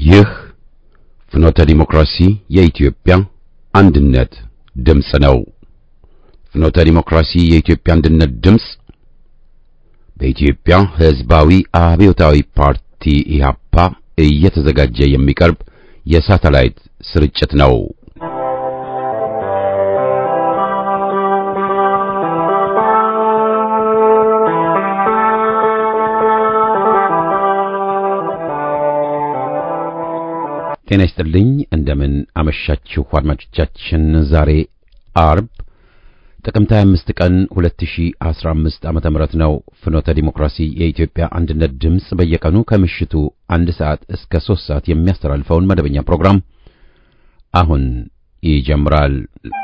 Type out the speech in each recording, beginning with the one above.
ይህ ፍኖተ ዲሞክራሲ የኢትዮጵያ አንድነት ድምፅ ነው። ፍኖተ ዲሞክራሲ የኢትዮጵያ አንድነት ድምፅ በኢትዮጵያ ሕዝባዊ አብዮታዊ ፓርቲ ኢህአፓ እየተዘጋጀ የሚቀርብ የሳተላይት ስርጭት ነው። ጤና ይስጥልኝ። እንደምን አመሻችሁ አድማጮቻችን። ዛሬ አርብ ጥቅምት 25 ቀን 2015 ዓመተ ምህረት ነው። ፍኖተ ዲሞክራሲ የኢትዮጵያ አንድነት ድምፅ በየቀኑ ከምሽቱ አንድ ሰዓት እስከ ሶስት ሰዓት የሚያስተላልፈውን መደበኛ ፕሮግራም አሁን ይጀምራል።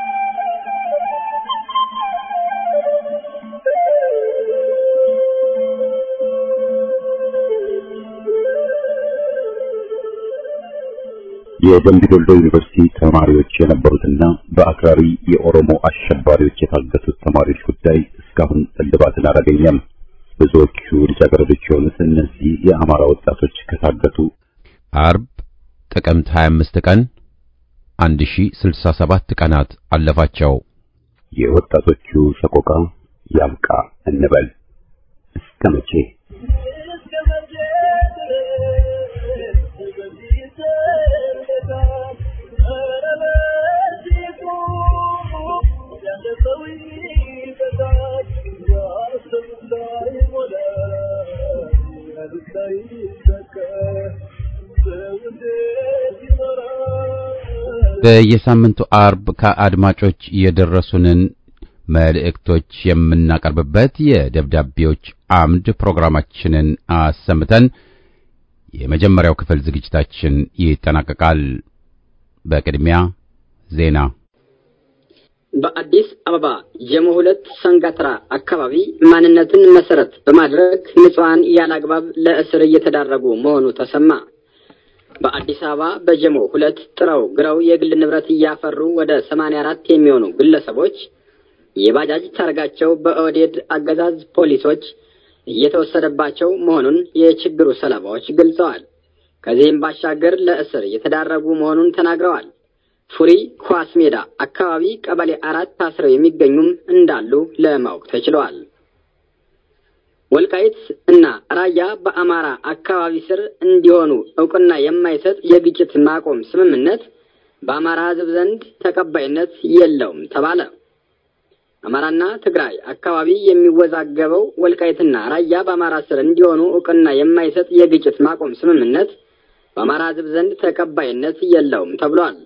የደምቢ ዶሎ ዩኒቨርሲቲ ተማሪዎች የነበሩትና በአክራሪ የኦሮሞ አሸባሪዎች የታገቱት ተማሪዎች ጉዳይ እስካሁን እልባትን አላገኘም። ብዙዎቹ ልጃገረዶች የሆኑት እነዚህ የአማራ ወጣቶች ከታገቱ አርብ ጥቅምት 25 ቀን 1067 ቀናት አለፋቸው። የወጣቶቹ ሰቆቃ ያብቃ እንበል። እስከ መቼ? በየሳምንቱ አርብ ከአድማጮች የደረሱንን መልእክቶች የምናቀርብበት የደብዳቤዎች አምድ ፕሮግራማችንን አሰምተን የመጀመሪያው ክፍል ዝግጅታችን ይጠናቀቃል። በቅድሚያ ዜና። በአዲስ አበባ ጀሞ ሁለት ሰንጋትራ አካባቢ ማንነትን መሰረት በማድረግ ንጹሐን ያለአግባብ ለእስር እየተዳረጉ መሆኑ ተሰማ። በአዲስ አበባ በጀሞ ሁለት ጥረው ግረው የግል ንብረት እያፈሩ ወደ ሰማንያ አራት የሚሆኑ ግለሰቦች የባጃጅ ታርጋቸው በኦህዴድ አገዛዝ ፖሊሶች እየተወሰደባቸው መሆኑን የችግሩ ሰለባዎች ገልጸዋል። ከዚህም ባሻገር ለእስር የተዳረጉ መሆኑን ተናግረዋል። ፉሪ ኳስ ሜዳ አካባቢ ቀበሌ አራት ታስረው የሚገኙም እንዳሉ ለማወቅ ተችለዋል። ወልቃይት እና ራያ በአማራ አካባቢ ስር እንዲሆኑ እውቅና የማይሰጥ የግጭት ማቆም ስምምነት በአማራ ሕዝብ ዘንድ ተቀባይነት የለውም ተባለ። አማራና ትግራይ አካባቢ የሚወዛገበው ወልቃይትና ራያ በአማራ ስር እንዲሆኑ እውቅና የማይሰጥ የግጭት ማቆም ስምምነት በአማራ ሕዝብ ዘንድ ተቀባይነት የለውም ተብሏል።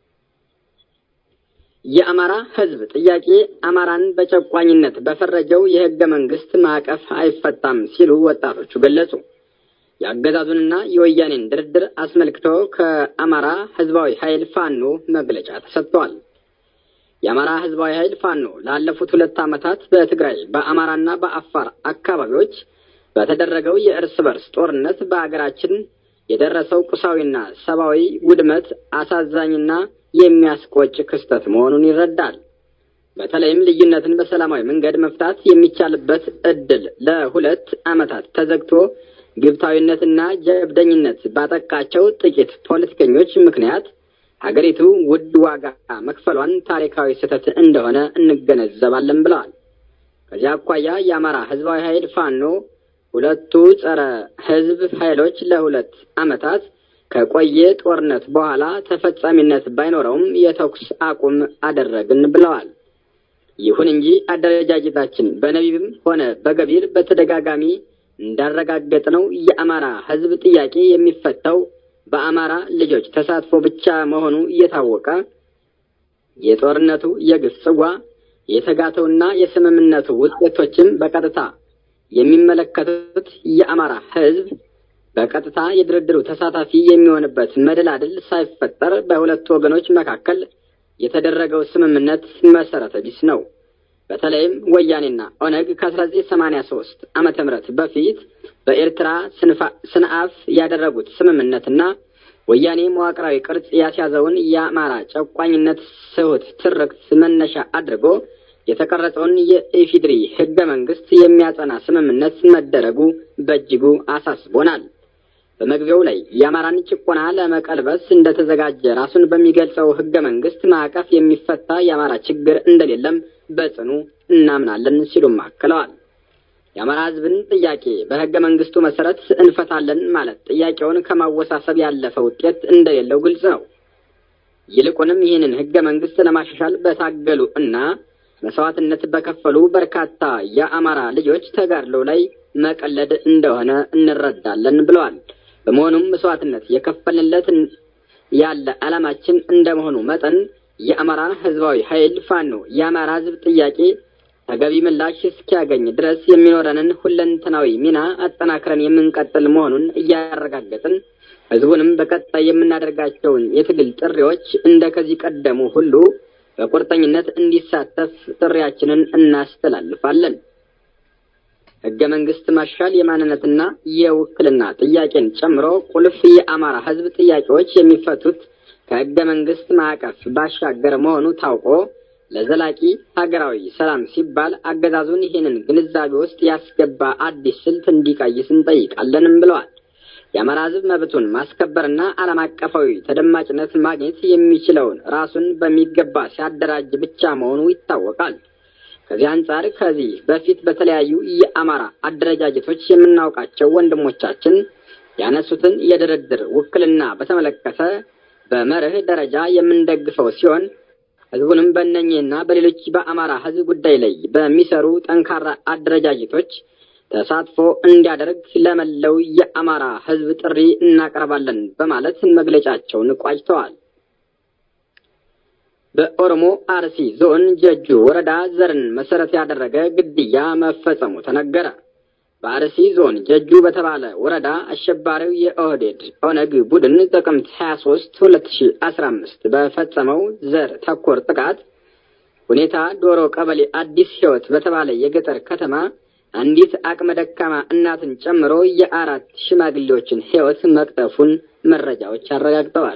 የአማራ ሕዝብ ጥያቄ አማራን በጨቋኝነት በፈረጀው የሕገ መንግስት ማዕቀፍ አይፈታም ሲሉ ወጣቶቹ ገለጹ። የአገዛዙንና የወያኔን ድርድር አስመልክቶ ከአማራ ሕዝባዊ ኃይል ፋኖ መግለጫ ተሰጥቷል። የአማራ ሕዝባዊ ኃይል ፋኖ ላለፉት ሁለት ዓመታት በትግራይ በአማራና በአፋር አካባቢዎች በተደረገው የእርስ በርስ ጦርነት በአገራችን የደረሰው ቁሳዊና ሰብአዊ ውድመት አሳዛኝና የሚያስቆጭ ክስተት መሆኑን ይረዳል። በተለይም ልዩነትን በሰላማዊ መንገድ መፍታት የሚቻልበት እድል ለሁለት ዓመታት ተዘግቶ ግብታዊነትና ጀብደኝነት ባጠቃቸው ጥቂት ፖለቲከኞች ምክንያት ሀገሪቱ ውድ ዋጋ መክፈሏን ታሪካዊ ስህተት እንደሆነ እንገነዘባለን ብለዋል። ከዚህ አኳያ የአማራ ህዝባዊ ኃይል ፋኖ ሁለቱ ጸረ ህዝብ ኃይሎች ለሁለት ዓመታት ከቆየ ጦርነት በኋላ ተፈጻሚነት ባይኖረውም የተኩስ አቁም አደረግን ብለዋል። ይሁን እንጂ አደረጃጀታችን በነቢብም ሆነ በገቢር በተደጋጋሚ እንዳረጋገጥነው የአማራ ህዝብ ጥያቄ የሚፈታው በአማራ ልጆች ተሳትፎ ብቻ መሆኑ እየታወቀ የጦርነቱ የግፍ ጽዋ የተጋተውና የስምምነቱ ውጤቶችም በቀጥታ የሚመለከቱት የአማራ ህዝብ በቀጥታ የድርድሩ ተሳታፊ የሚሆንበት መደላድል ሳይፈጠር በሁለቱ ወገኖች መካከል የተደረገው ስምምነት መሰረተ ቢስ ነው። በተለይም ወያኔና ኦነግ ከ1983 ዓመተ ምህረት በፊት በኤርትራ ስንአፍ ያደረጉት ስምምነትና ወያኔ መዋቅራዊ ቅርጽ ያስያዘውን የአማራ ጨቋኝነት ስሁት ትርክት መነሻ አድርጎ የተቀረጸውን የኢፊድሪ ህገ መንግስት የሚያጸና ስምምነት መደረጉ በእጅጉ አሳስቦናል። በመግቢያው ላይ የአማራን ጭቆና ለመቀልበስ እንደተዘጋጀ ራሱን በሚገልጸው ህገ መንግስት ማዕቀፍ የሚፈታ የአማራ ችግር እንደሌለም በጽኑ እናምናለን ሲሉም አክለዋል። የአማራ ህዝብን ጥያቄ በህገ መንግስቱ መሰረት እንፈታለን ማለት ጥያቄውን ከማወሳሰብ ያለፈ ውጤት እንደሌለው ግልጽ ነው። ይልቁንም ይህንን ህገ መንግስት ለማሻሻል በታገሉ እና መስዋዕትነት በከፈሉ በርካታ የአማራ ልጆች ተጋድሎ ላይ መቀለድ እንደሆነ እንረዳለን ብለዋል። በመሆኑም መስዋዕትነት የከፈልንለት ያለ ዓላማችን እንደመሆኑ መጠን የአማራ ህዝባዊ ኃይል ፋኖ የአማራ ህዝብ ጥያቄ ተገቢ ምላሽ እስኪያገኝ ድረስ የሚኖረንን ሁለንተናዊ ሚና አጠናክረን የምንቀጥል መሆኑን እያረጋገጥን ህዝቡንም በቀጣይ የምናደርጋቸውን የትግል ጥሪዎች እንደ ከዚህ ቀደሙ ሁሉ በቁርጠኝነት እንዲሳተፍ ጥሪያችንን እናስተላልፋለን። ህገ መንግስት ማሻል የማንነትና የውክልና ጥያቄን ጨምሮ ቁልፍ የአማራ ህዝብ ጥያቄዎች የሚፈቱት ከህገ መንግስት ማዕቀፍ ባሻገር መሆኑ ታውቆ ለዘላቂ ሀገራዊ ሰላም ሲባል አገዛዙን ይህንን ግንዛቤ ውስጥ ያስገባ አዲስ ስልት እንዲቀይስ እንጠይቃለንም ብለዋል። የአማራ ህዝብ መብቱን ማስከበርና ዓለም አቀፋዊ ተደማጭነት ማግኘት የሚችለውን ራሱን በሚገባ ሲያደራጅ ብቻ መሆኑ ይታወቃል። ከዚህ አንጻር ከዚህ በፊት በተለያዩ የአማራ አደረጃጀቶች የምናውቃቸው ወንድሞቻችን ያነሱትን የድርድር ውክልና በተመለከተ በመርህ ደረጃ የምንደግፈው ሲሆን ህዝቡንም በእነኚህና በሌሎች በአማራ ህዝብ ጉዳይ ላይ በሚሰሩ ጠንካራ አደረጃጀቶች ተሳትፎ እንዲያደርግ ለመለው የአማራ ህዝብ ጥሪ እናቀርባለን በማለት መግለጫቸውን ቋጭተዋል። በኦሮሞ አርሲ ዞን ጀጁ ወረዳ ዘርን መሰረት ያደረገ ግድያ መፈጸሙ ተነገረ። በአርሲ ዞን ጀጁ በተባለ ወረዳ አሸባሪው የኦህዴድ ኦነግ ቡድን ጥቅምት 23 2015 በፈጸመው ዘር ተኮር ጥቃት ሁኔታ ዶሮ ቀበሌ አዲስ ህይወት በተባለ የገጠር ከተማ አንዲት አቅመ ደካማ እናትን ጨምሮ የአራት ሽማግሌዎችን ህይወት መቅጠፉን መረጃዎች አረጋግጠዋል።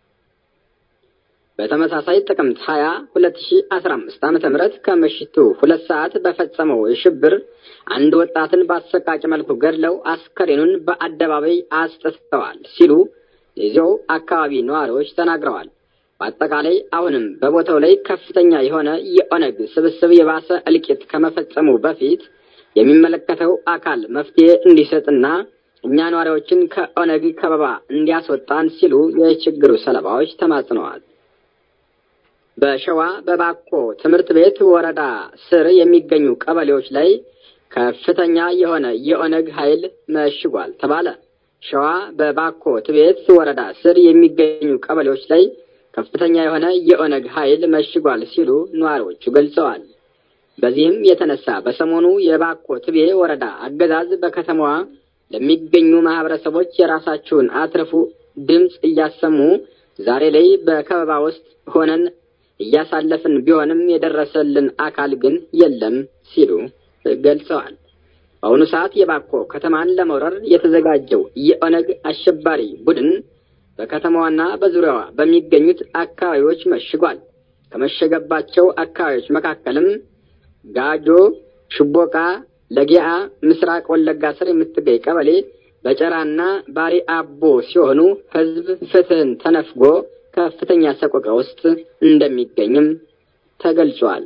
በተመሳሳይ ጥቅምት 20 2015 ዓመተ ምህረት ከምሽቱ ሁለት ሰዓት በፈጸመው የሽብር አንድ ወጣትን በአሰቃቂ መልኩ ገድለው አስከሬኑን በአደባባይ አስጠጥተዋል ሲሉ የዚያው አካባቢ ነዋሪዎች ተናግረዋል። በአጠቃላይ አሁንም በቦታው ላይ ከፍተኛ የሆነ የኦነግ ስብስብ የባሰ እልቂት ከመፈጸሙ በፊት የሚመለከተው አካል መፍትሄ እንዲሰጥና እኛ ነዋሪዎችን ከኦነግ ከበባ እንዲያስወጣን ሲሉ የችግሩ ሰለባዎች ተማጽነዋል። በሸዋ በባኮ ትምህርት ቤት ወረዳ ስር የሚገኙ ቀበሌዎች ላይ ከፍተኛ የሆነ የኦነግ ኃይል መሽጓል ተባለ። ሸዋ በባኮ ትቤት ወረዳ ስር የሚገኙ ቀበሌዎች ላይ ከፍተኛ የሆነ የኦነግ ኃይል መሽጓል ሲሉ ነዋሪዎቹ ገልጸዋል። በዚህም የተነሳ በሰሞኑ የባኮ ትቤ ወረዳ አገዛዝ በከተማዋ ለሚገኙ ማህበረሰቦች የራሳችሁን አትርፉ ድምፅ እያሰሙ ዛሬ ላይ በከበባ ውስጥ ሆነን እያሳለፍን ቢሆንም የደረሰልን አካል ግን የለም ሲሉ ገልጸዋል። በአሁኑ ሰዓት የባኮ ከተማን ለመውረር የተዘጋጀው የኦነግ አሸባሪ ቡድን በከተማዋና በዙሪያዋ በሚገኙት አካባቢዎች መሽጓል። ከመሸገባቸው አካባቢዎች መካከልም ጋጆ፣ ሽቦቃ፣ ለጊያ፣ ምስራቅ ወለጋ ስር የምትገኝ ቀበሌ በጨራና ባሪ አቦ ሲሆኑ ህዝብ ፍትህን ተነፍጎ ከፍተኛ ሰቆቃ ውስጥ እንደሚገኝም ተገልጿል።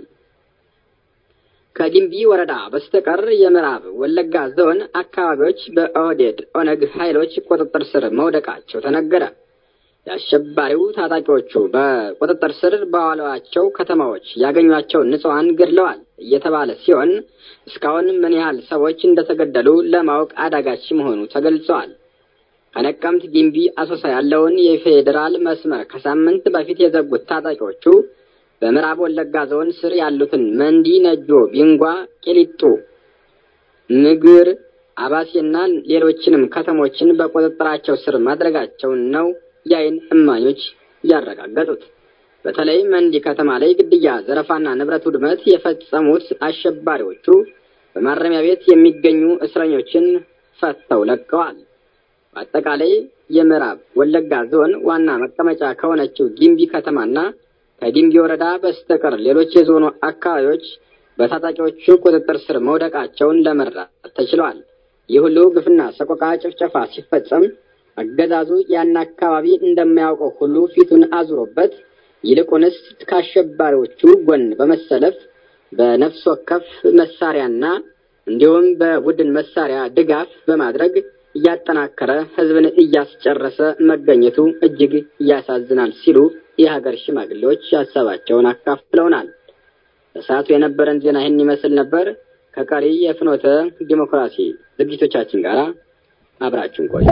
ከጊምቢ ወረዳ በስተቀር የምዕራብ ወለጋ ዞን አካባቢዎች በኦህዴድ ኦነግ ኃይሎች ቁጥጥር ስር መውደቃቸው ተነገረ። የአሸባሪው ታጣቂዎቹ በቁጥጥር ስር በዋሏቸው ከተማዎች ያገኟቸውን ንጹሐን ገድለዋል እየተባለ ሲሆን እስካሁን ምን ያህል ሰዎች እንደተገደሉ ለማወቅ አዳጋች መሆኑ ተገልጸዋል። ከነቀምት ጊምቢ አሶሳ ያለውን የፌዴራል መስመር ከሳምንት በፊት የዘጉት ታጣቂዎቹ በምዕራብ ወለጋ ዞን ስር ያሉትን መንዲ፣ ነጆ፣ ቢንጓ፣ ቄሊጡ፣ ንግር፣ አባሴና ሌሎችንም ከተሞችን በቁጥጥራቸው ስር ማድረጋቸውን ነው የዓይን እማኞች ያረጋገጡት። በተለይ መንዲ ከተማ ላይ ግድያ፣ ዘረፋና ንብረት ውድመት የፈጸሙት አሸባሪዎቹ በማረሚያ ቤት የሚገኙ እስረኞችን ፈተው ለቀዋል። በአጠቃላይ የምዕራብ ወለጋ ዞን ዋና መቀመጫ ከሆነችው ጊምቢ ከተማና ከጊምቢ ወረዳ በስተቀር ሌሎች የዞኑ አካባቢዎች በታጣቂዎቹ ቁጥጥር ስር መውደቃቸውን ለመረዳት ተችሏል። ይህ ሁሉ ግፍና ሰቆቃ ጭፍጨፋ ሲፈጸም አገዛዙ ያን አካባቢ እንደማያውቀው ሁሉ ፊቱን አዙሮበት ይልቁንስ ከአሸባሪዎቹ ጎን በመሰለፍ በነፍስ ወከፍ መሳሪያና እንዲሁም በቡድን መሳሪያ ድጋፍ በማድረግ እያጠናከረ ህዝብን እያስጨረሰ መገኘቱ እጅግ ያሳዝናል ሲሉ የሀገር ሽማግሌዎች ሀሳባቸውን አካፍለውናል። በሰዓቱ የነበረን ዜና ይህን ይመስል ነበር። ከቀሪ የፍኖተ ዲሞክራሲ ዝግጅቶቻችን ጋር አብራችሁን ቆዩ።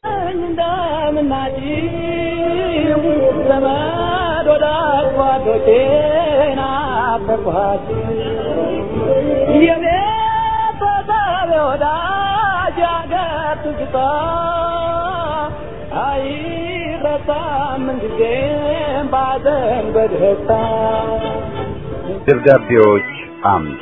ዘመድ ወዳጅ ጓዶቼን አፈርኳችሁ የቤተሰብ ወዳጅ አገር ትዝታ አይረሳም ምንጊዜም ባዘን በደስታ ደብዳቤዎች አምድ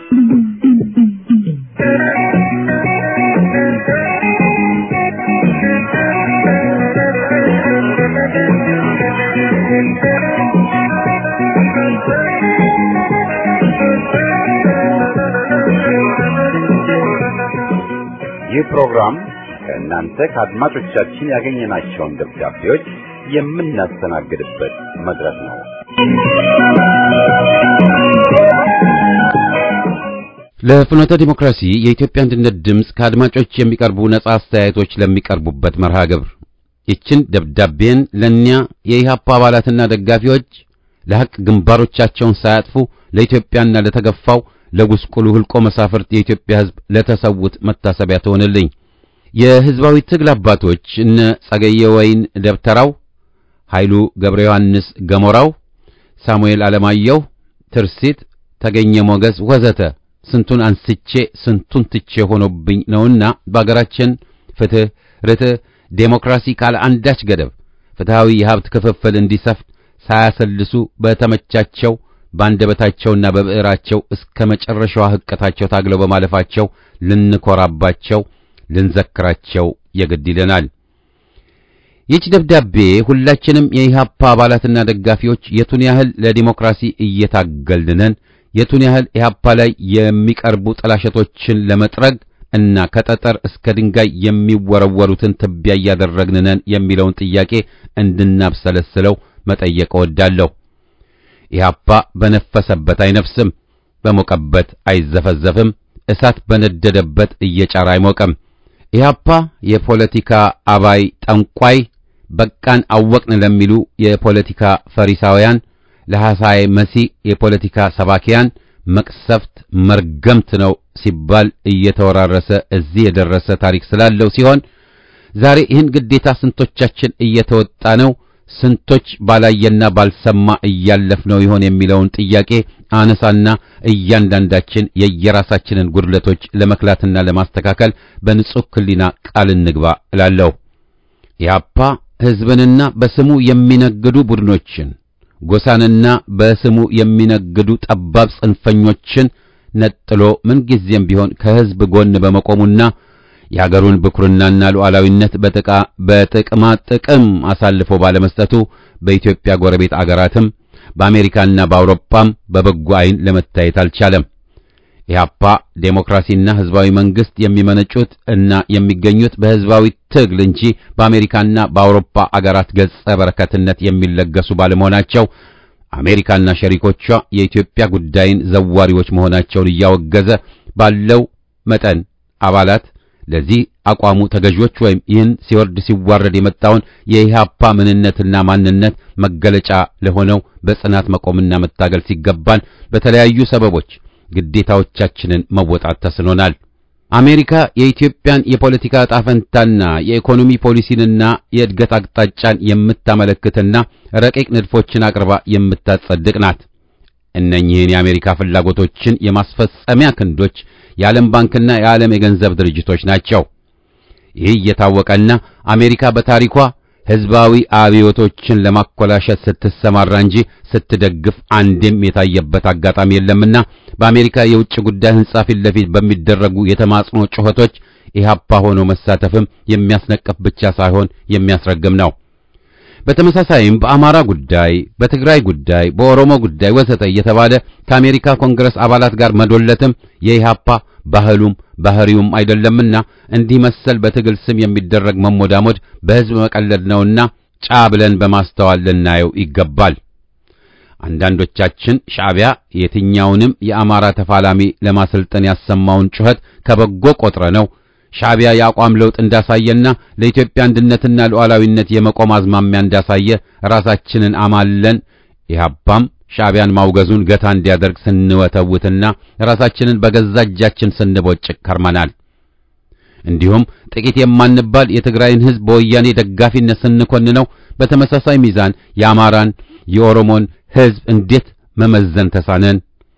ይህ ፕሮግራም ከእናንተ ከአድማጮቻችን ያገኘናቸውን ደብዳቤዎች የምናስተናግድበት መድረክ ነው። ለፍኖተ ዲሞክራሲ የኢትዮጵያ አንድነት ድምፅ ከአድማጮች የሚቀርቡ ነጻ አስተያየቶች ለሚቀርቡበት መርሃ ግብር ይችን ደብዳቤን ለእኒያ የኢህአፓ አባላትና ደጋፊዎች ለሐቅ ግንባሮቻቸውን ሳያጥፉ ለኢትዮጵያና ለተገፋው ለጉስቁሉ ህልቆ መሳፍርት የኢትዮጵያ ሕዝብ ለተሰዉት መታሰቢያ ትሆንልኝ። የሕዝባዊ ትግል አባቶች እነ ጸገየ ወይን ደብተራው፣ ኃይሉ ገብረ ዮሐንስ ገሞራው፣ ሳሙኤል ዓለማየሁ፣ ትርሲት ተገኘ ሞገስ ወዘተ ስንቱን አንስቼ ስንቱን ትቼ ሆኖብኝ ነውና በአገራችን ፍትህ፣ ርትዕ፣ ዴሞክራሲ ካለ አንዳች ገደብ ፍትሃዊ የሀብት ክፍፍል እንዲሰፍን ሳያሰልሱ በተመቻቸው በአንደበታቸውና በብዕራቸው እስከ መጨረሻዋ ህቀታቸው ታግለው በማለፋቸው ልንኮራባቸው፣ ልንዘክራቸው የግድ ይለናል። ይህች ደብዳቤ ሁላችንም የኢህአፓ አባላትና ደጋፊዎች የቱን ያህል ለዲሞክራሲ እየታገልነን የቱን ያህል ኢህአፓ ላይ የሚቀርቡ ጥላሸቶችን ለመጥረግ እና ከጠጠር እስከ ድንጋይ የሚወረወሩትን ትቢያ እያደረግንነን የሚለውን ጥያቄ እንድናብሰለስለው መጠየቅ እወዳለሁ። ኢህአፓ በነፈሰበት አይነፍስም፣ በሞቀበት አይዘፈዘፍም፣ እሳት በነደደበት እየጫረ አይሞቅም። ኢህአፓ የፖለቲካ አባይ ጠንቋይ በቃን አወቅን ለሚሉ የፖለቲካ ፈሪሳውያን ለሐሳይ መሲህ የፖለቲካ ሰባኪያን መቅሰፍት መርገምት ነው ሲባል እየተወራረሰ እዚህ የደረሰ ታሪክ ስላለው ሲሆን ዛሬ ይህን ግዴታ ስንቶቻችን እየተወጣ ነው? ስንቶች ባላየና ባልሰማ እያለፍ ነው ይሆን የሚለውን ጥያቄ አነሳና እያንዳንዳችን የየራሳችንን ጉድለቶች ለመክላትና ለማስተካከል በንጹህ ሕሊና ቃል እንግባ እላለሁ። ኢህአፓ ሕዝብንና በስሙ የሚነግዱ ቡድኖችን ጎሳንና በስሙ የሚነግዱ ጠባብ ጽንፈኞችን ነጥሎ ምንጊዜም ቢሆን ከሕዝብ ጎን በመቆሙና የአገሩን ብኩርናና ሉዓላዊነት በጥቃ በጥቅማ ጥቅም አሳልፎ ባለመስጠቱ በኢትዮጵያ ጎረቤት አገራትም በአሜሪካና በአውሮፓም በበጎ ዓይን ለመታየት አልቻለም። ኢህአፓ ዴሞክራሲና ሕዝባዊ መንግስት የሚመነጩት እና የሚገኙት በሕዝባዊ ትግል እንጂ በአሜሪካና በአውሮፓ አገራት ገጸ በረከትነት የሚለገሱ ባለመሆናቸው አሜሪካና ሸሪኮቿ የኢትዮጵያ ጉዳይን ዘዋሪዎች መሆናቸውን እያወገዘ ባለው መጠን አባላት ለዚህ አቋሙ ተገዦች ወይም ይህን ሲወርድ ሲዋረድ የመጣውን የኢህአፓ ምንነትና ማንነት መገለጫ ለሆነው በጽናት መቆምና መታገል ሲገባን በተለያዩ ሰበቦች ግዴታዎቻችንን መወጣት ተስኖናል። አሜሪካ የኢትዮጵያን የፖለቲካ ዕጣ ፈንታና የኢኮኖሚ ፖሊሲንና የእድገት አቅጣጫን የምታመለክትና ረቂቅ ንድፎችን አቅርባ የምታጸድቅ ናት። እነኚህን የአሜሪካ ፍላጎቶችን የማስፈጸሚያ ክንዶች የዓለም ባንክና የዓለም የገንዘብ ድርጅቶች ናቸው። ይህ እየታወቀና አሜሪካ በታሪኳ ሕዝባዊ አብዮቶችን ለማኮላሸት ስትሰማራ እንጂ ስትደግፍ አንድም የታየበት አጋጣሚ የለምና በአሜሪካ የውጭ ጉዳይ ሕንጻ ፊት ለፊት በሚደረጉ የተማጽኖ ጩኸቶች ኢህአፓ ሆኖ መሳተፍም የሚያስነቅፍ ብቻ ሳይሆን የሚያስረግም ነው። በተመሳሳይም በአማራ ጉዳይ፣ በትግራይ ጉዳይ፣ በኦሮሞ ጉዳይ ወዘተ እየተባለ ከአሜሪካ ኮንግረስ አባላት ጋር መዶለትም የኢህአፓ ባህሉም ባህሪውም አይደለምና እንዲህ መሰል በትግል ስም የሚደረግ መሞዳሞድ በሕዝብ መቀለድ ነውና ጫ ብለን በማስተዋል ልናየው ይገባል። አንዳንዶቻችን ሻዕቢያ የትኛውንም የአማራ ተፋላሚ ለማሰልጠን ያሰማውን ጩኸት ከበጎ ቆጥረ ነው ሻዕቢያ የአቋም ለውጥ እንዳሳየና ለኢትዮጵያ አንድነትና ሉዓላዊነት የመቆም አዝማሚያ እንዳሳየ ራሳችንን አማለን ኢህአፓም ሻዕቢያን ማውገዙን ገታ እንዲያደርግ ስንወተውትና ራሳችንን በገዛ እጃችን ስንቦጭቅ ከርመናል። እንዲሁም ጥቂት የማንባል የትግራይን ሕዝብ በወያኔ ደጋፊነት ስንኮንነው በተመሳሳይ ሚዛን የአማራን የኦሮሞን ሕዝብ እንዴት መመዘን ተሳነን?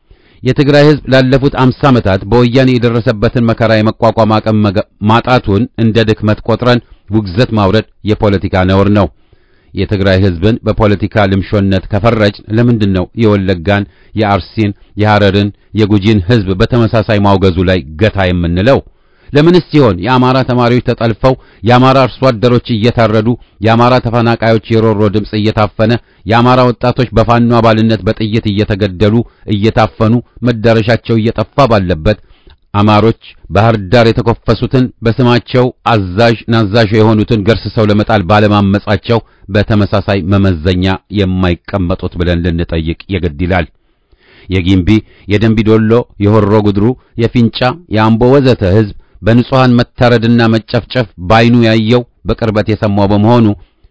የትግራይ ሕዝብ ላለፉት አምሳ ዓመታት በወያኔ የደረሰበትን መከራ የመቋቋም አቅም ማጣቱን እንደ ድክመት ቆጥረን ውግዘት ማውረድ የፖለቲካ ነውር ነው። የትግራይ ሕዝብን በፖለቲካ ልምሾነት ከፈረጅ ለምንድን ነው የወለጋን፣ የአርሲን፣ የሐረርን፣ የጉጂን ሕዝብ በተመሳሳይ ማውገዙ ላይ ገታ የምንለው? ለምንስ ሲሆን የአማራ ተማሪዎች ተጠልፈው የአማራ አርሶ አደሮች እየታረዱ የአማራ ተፈናቃዮች የሮሮ ድምፅ እየታፈነ የአማራ ወጣቶች በፋኖ አባልነት በጥይት እየተገደሉ እየታፈኑ መዳረሻቸው እየጠፋ ባለበት አማሮች ባህር ዳር የተኮፈሱትን በስማቸው አዛዥ ናዛዥ የሆኑትን ገርስሰው ለመጣል ባለማመጻቸው በተመሳሳይ መመዘኛ የማይቀመጡት ብለን ልንጠይቅ የግድ ይላል። የጊምቢ፣ የደንቢዶሎ፣ የሆሮ ጉድሩ፣ የፊንጫ፣ የአምቦ ወዘተ ሕዝብ በንጹሃን መታረድና መጨፍጨፍ ባይኑ ያየው በቅርበት የሰማው በመሆኑ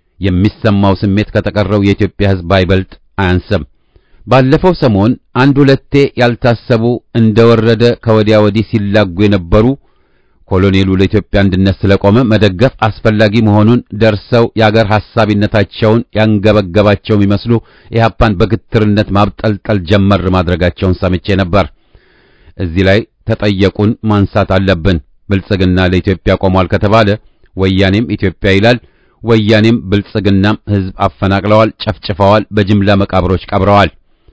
የሚሰማው ስሜት ከተቀረው የኢትዮጵያ ሕዝብ አይበልጥ አያንስም። ባለፈው ሰሞን አንድ ሁለቴ ያልታሰቡ እንደወረደ ከወዲያ ወዲህ ሲላጉ የነበሩ ኮሎኔሉ ለኢትዮጵያ አንድነት ስለቆመ መደገፍ አስፈላጊ መሆኑን ደርሰው የአገር ሐሳቢነታቸውን ያንገበገባቸው የሚመስሉ ኢህአፓን በግትርነት ማብጠልጠል ጀመር ማድረጋቸውን ሰምቼ ነበር። እዚህ ላይ ተጠየቁን ማንሳት አለብን። ብልጽግና ለኢትዮጵያ ቆሟል ከተባለ ወያኔም ኢትዮጵያ ይላል። ወያኔም ብልጽግናም ሕዝብ አፈናቅለዋል፣ ጨፍጭፈዋል፣ በጅምላ መቃብሮች ቀብረዋል።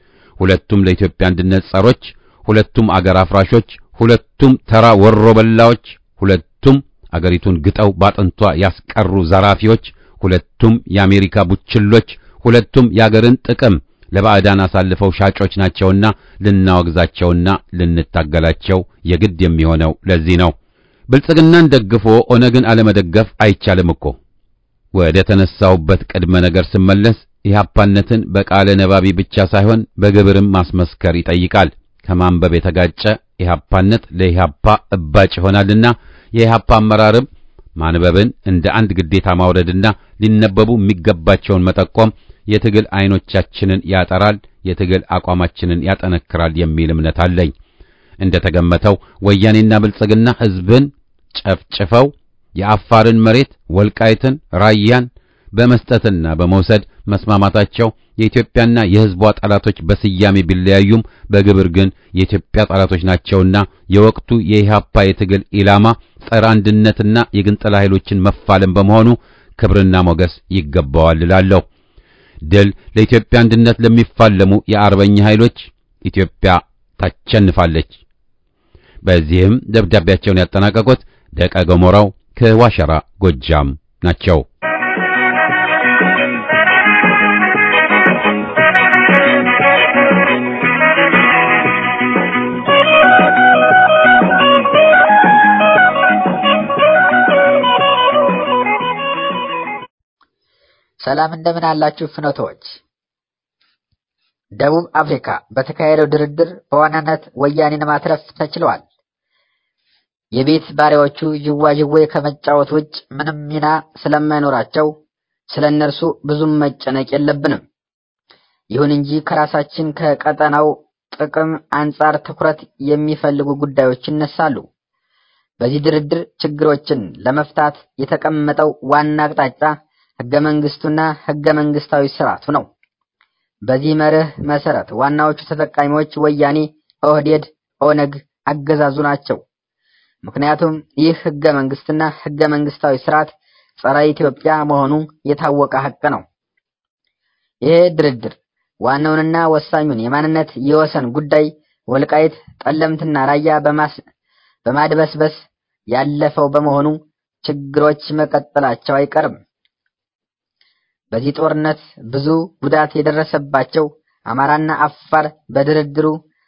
ሁለቱም ለኢትዮጵያ አንድነት ጸሮች፣ ሁለቱም አገር አፍራሾች፣ ሁለቱም ተራ ወሮ በላዎች፣ ሁለቱም አገሪቱን ግጠው ባጥንቷ ያስቀሩ ዘራፊዎች፣ ሁለቱም የአሜሪካ ቡችሎች፣ ሁለቱም የአገርን ጥቅም ለባዕዳን አሳልፈው ሻጮች ናቸውና ልናወግዛቸውና ልንታገላቸው የግድ የሚሆነው ለዚህ ነው። ብልጽግናን ደግፎ ኦነግን አለመደገፍ አይቻልም እኮ። ወደ ተነሳውበት ቅድመ ነገር ስመለስ ኢህአፓነትን በቃለ ነባቢ ብቻ ሳይሆን በግብርም ማስመስከር ይጠይቃል። ከማንበብ የተጋጨ ኢህአፓነት ለኢህአፓ እባጭ ይሆናልና የኢህአፓ አመራርም ማንበብን እንደ አንድ ግዴታ ማውረድና ሊነበቡ የሚገባቸውን መጠቆም የትግል አይኖቻችንን ያጠራል፣ የትግል አቋማችንን ያጠነክራል የሚል እምነት አለኝ። እንደ ተገመተው ወያኔና ብልጽግና ሕዝብን ጨፍጭፈው የአፋርን መሬት ወልቃይትን፣ ራያን በመስጠትና በመውሰድ መስማማታቸው የኢትዮጵያና የሕዝቧ ጠላቶች በስያሜ ቢለያዩም በግብር ግን የኢትዮጵያ ጠላቶች ናቸውና የወቅቱ የኢህአፓ የትግል ኢላማ ጸረ አንድነትና የግንጠላ ኃይሎችን መፋለም በመሆኑ ክብርና ሞገስ ይገባዋል እላለሁ። ድል ለኢትዮጵያ አንድነት ለሚፋለሙ የአርበኛ ኃይሎች ኢትዮጵያ ታቸንፋለች። በዚህም ደብዳቤያቸውን ያጠናቀቁት ደቀ ገሞራው ከዋሸራ ጎጃም ናቸው። ሰላም እንደምን አላችሁ ፍኖቶች። ደቡብ አፍሪካ በተካሄደው ድርድር በዋናነት ወያኔን ማትረፍ ተችሏል። የቤት ባሪያዎቹ ዥዋዥዌ ከመጫወት ውጭ ምንም ሚና ስለማይኖራቸው ስለ እነርሱ ብዙም መጨነቅ የለብንም። ይሁን እንጂ ከራሳችን ከቀጠናው ጥቅም አንጻር ትኩረት የሚፈልጉ ጉዳዮች ይነሳሉ። በዚህ ድርድር ችግሮችን ለመፍታት የተቀመጠው ዋና አቅጣጫ ህገ መንግስቱና ህገ መንግስታዊ ስርዓቱ ነው። በዚህ መርህ መሰረት ዋናዎቹ ተጠቃሚዎች ወያኔ፣ ኦህዴድ፣ ኦነግ አገዛዙ ናቸው። ምክንያቱም ይህ ህገ መንግስትና ህገ መንግስታዊ ስርዓት ጸረ ኢትዮጵያ መሆኑ የታወቀ ሀቅ ነው። ይሄ ድርድር ዋናውንና ወሳኙን የማንነት የወሰን ጉዳይ ወልቃይት፣ ጠለምትና ራያ በማድበስበስ ያለፈው በመሆኑ ችግሮች መቀጠላቸው አይቀርም። በዚህ ጦርነት ብዙ ጉዳት የደረሰባቸው አማራና አፋር በድርድሩ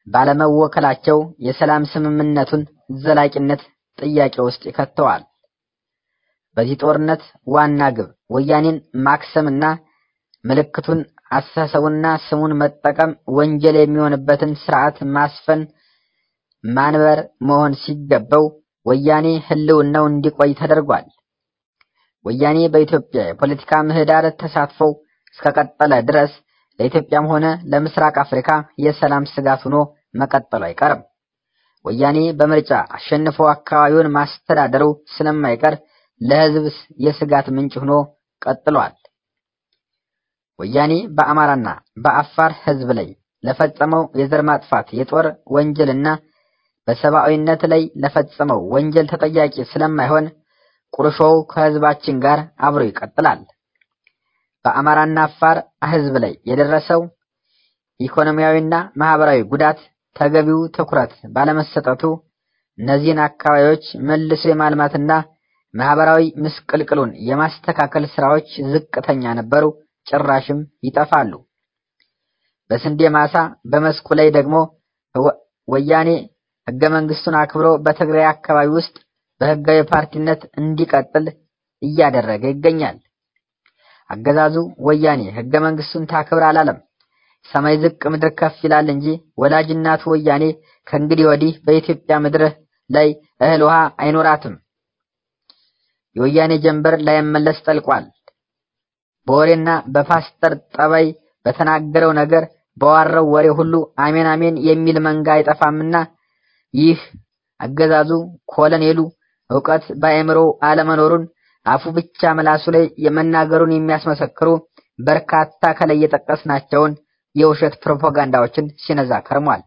ባለመወከላቸው የሰላም ስምምነቱን ዘላቂነት ጥያቄ ውስጥ ይከተዋል። በዚህ ጦርነት ዋና ግብ ወያኔን ማክሰምና ምልክቱን አስተሳሰቡና ስሙን መጠቀም ወንጀል የሚሆንበትን ስርዓት ማስፈን ማንበር መሆን ሲገባው ወያኔ ህልውናው እንዲቆይ ተደርጓል። ወያኔ በኢትዮጵያ የፖለቲካ ምህዳር ተሳትፎው እስከቀጠለ ድረስ ለኢትዮጵያም ሆነ ለምስራቅ አፍሪካ የሰላም ስጋት ሆኖ መቀጠሉ አይቀርም። ወያኔ በምርጫ አሸንፎ አካባቢውን ማስተዳደሩ ስለማይቀር ለህዝብ የስጋት ምንጭ ሆኖ ቀጥሏል። ወያኔ በአማራና በአፋር ህዝብ ላይ ለፈጸመው የዘር ማጥፋት የጦር ወንጀልና በሰብአዊነት ላይ ለፈጸመው ወንጀል ተጠያቂ ስለማይሆን ቁርሾው ከህዝባችን ጋር አብሮ ይቀጥላል። በአማራና አፋር ህዝብ ላይ የደረሰው ኢኮኖሚያዊና ማህበራዊ ጉዳት ተገቢው ትኩረት ባለመሰጠቱ እነዚህን አካባቢዎች መልሶ የማልማትና ማህበራዊ ምስቅልቅሉን የማስተካከል ስራዎች ዝቅተኛ ነበሩ፣ ጭራሽም ይጠፋሉ። በስንዴ ማሳ በመስኩ ላይ ደግሞ ወያኔ ህገ መንግስቱን አክብሮ በትግራይ አካባቢ ውስጥ በህጋዊ ፓርቲነት እንዲቀጥል እያደረገ ይገኛል። አገዛዙ ወያኔ ህገ መንግስቱን ታክብር አላለም። ሰማይ ዝቅ ምድር ከፍ ይላል እንጂ ወላጅ እናቱ ወያኔ ከእንግዲህ ወዲህ በኢትዮጵያ ምድር ላይ እህል ውሃ አይኖራትም። የወያኔ ጀንበር ላይመለስ ጠልቋል። በወሬና በፓስተር ጠባይ በተናገረው ነገር በዋረው ወሬ ሁሉ አሜን አሜን የሚል መንጋ አይጠፋምና ይህ አገዛዙ ኮሎኔሉ ዕውቀት በአእምሮ አለመኖሩን አፉ ብቻ ምላሱ ላይ የመናገሩን የሚያስመሰክሩ በርካታ ከላይ የጠቀስናቸውን የውሸት ፕሮፓጋንዳዎችን ሲነዛ ከርሟል።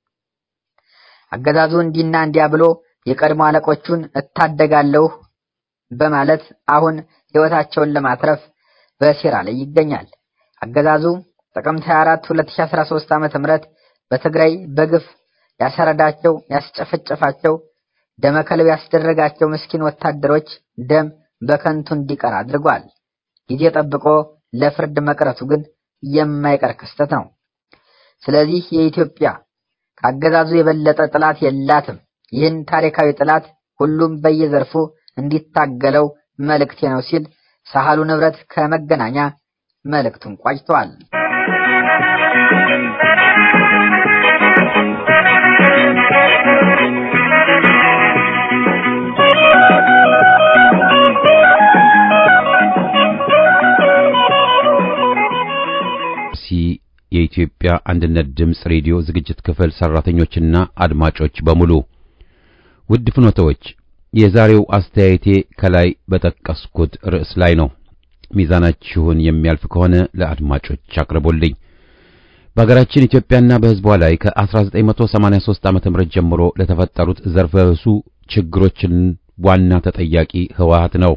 አገዛዙ እንዲና እንዲያ ብሎ የቀድሞ አለቆቹን እታደጋለሁ በማለት አሁን ህይወታቸውን ለማትረፍ በሴራ ላይ ይገኛል። አገዛዙ ጥቅምት 24 2013 ዓመተ ምህረት በትግራይ በግፍ ያሰረዳቸው ያስጨፈጨፋቸው ደመከልብ ያስደረጋቸው ምስኪን ወታደሮች ደም በከንቱ እንዲቀር አድርጓል። ጊዜ ጠብቆ ለፍርድ መቅረቱ ግን የማይቀር ክስተት ነው። ስለዚህ የኢትዮጵያ ከአገዛዙ የበለጠ ጥላት የላትም። ይህን ታሪካዊ ጥላት ሁሉም በየዘርፉ እንዲታገለው መልእክቴ ነው ሲል ሳህሉ ንብረት ከመገናኛ መልእክቱን ቋጭቷል። የኢትዮጵያ አንድነት ድምፅ ሬዲዮ ዝግጅት ክፍል ሰራተኞችና አድማጮች በሙሉ ውድ ፍኖተዎች፣ የዛሬው አስተያየቴ ከላይ በጠቀስኩት ርዕስ ላይ ነው። ሚዛናችሁን የሚያልፍ ከሆነ ለአድማጮች አቅርቦልኝ። በሀገራችን ኢትዮጵያና በሕዝቧ ላይ ከ1983 ዓ.ም ጀምሮ ለተፈጠሩት ዘርፈ ብዙ ችግሮችን ዋና ተጠያቂ ህወሓት ነው።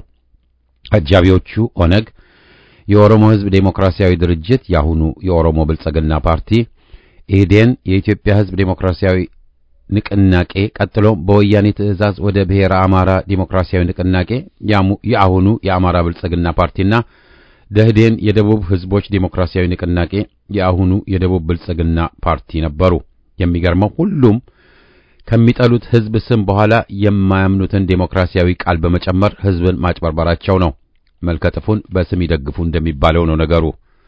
አጃቢዎቹ ኦነግ የኦሮሞ ሕዝብ ዴሞክራሲያዊ ድርጅት ያሁኑ የኦሮሞ ብልጽግና ፓርቲ፣ ኢህዴን፣ የኢትዮጵያ ሕዝብ ዴሞክራሲያዊ ንቅናቄ፣ ቀጥሎ በወያኔ ትዕዛዝ ወደ ብሔረ አማራ ዴሞክራሲያዊ ንቅናቄ የአሁኑ የአማራ ብልጽግና ፓርቲና ደህዴን የደቡብ ሕዝቦች ዴሞክራሲያዊ ንቅናቄ የአሁኑ የደቡብ ብልጽግና ፓርቲ ነበሩ። የሚገርመው ሁሉም ከሚጠሉት ሕዝብ ስም በኋላ የማያምኑትን ዴሞክራሲያዊ ቃል በመጨመር ሕዝብን ማጭበርበራቸው ነው። መልከጥፉን በስም ይደግፉ እንደሚባለው ነው ነገሩ።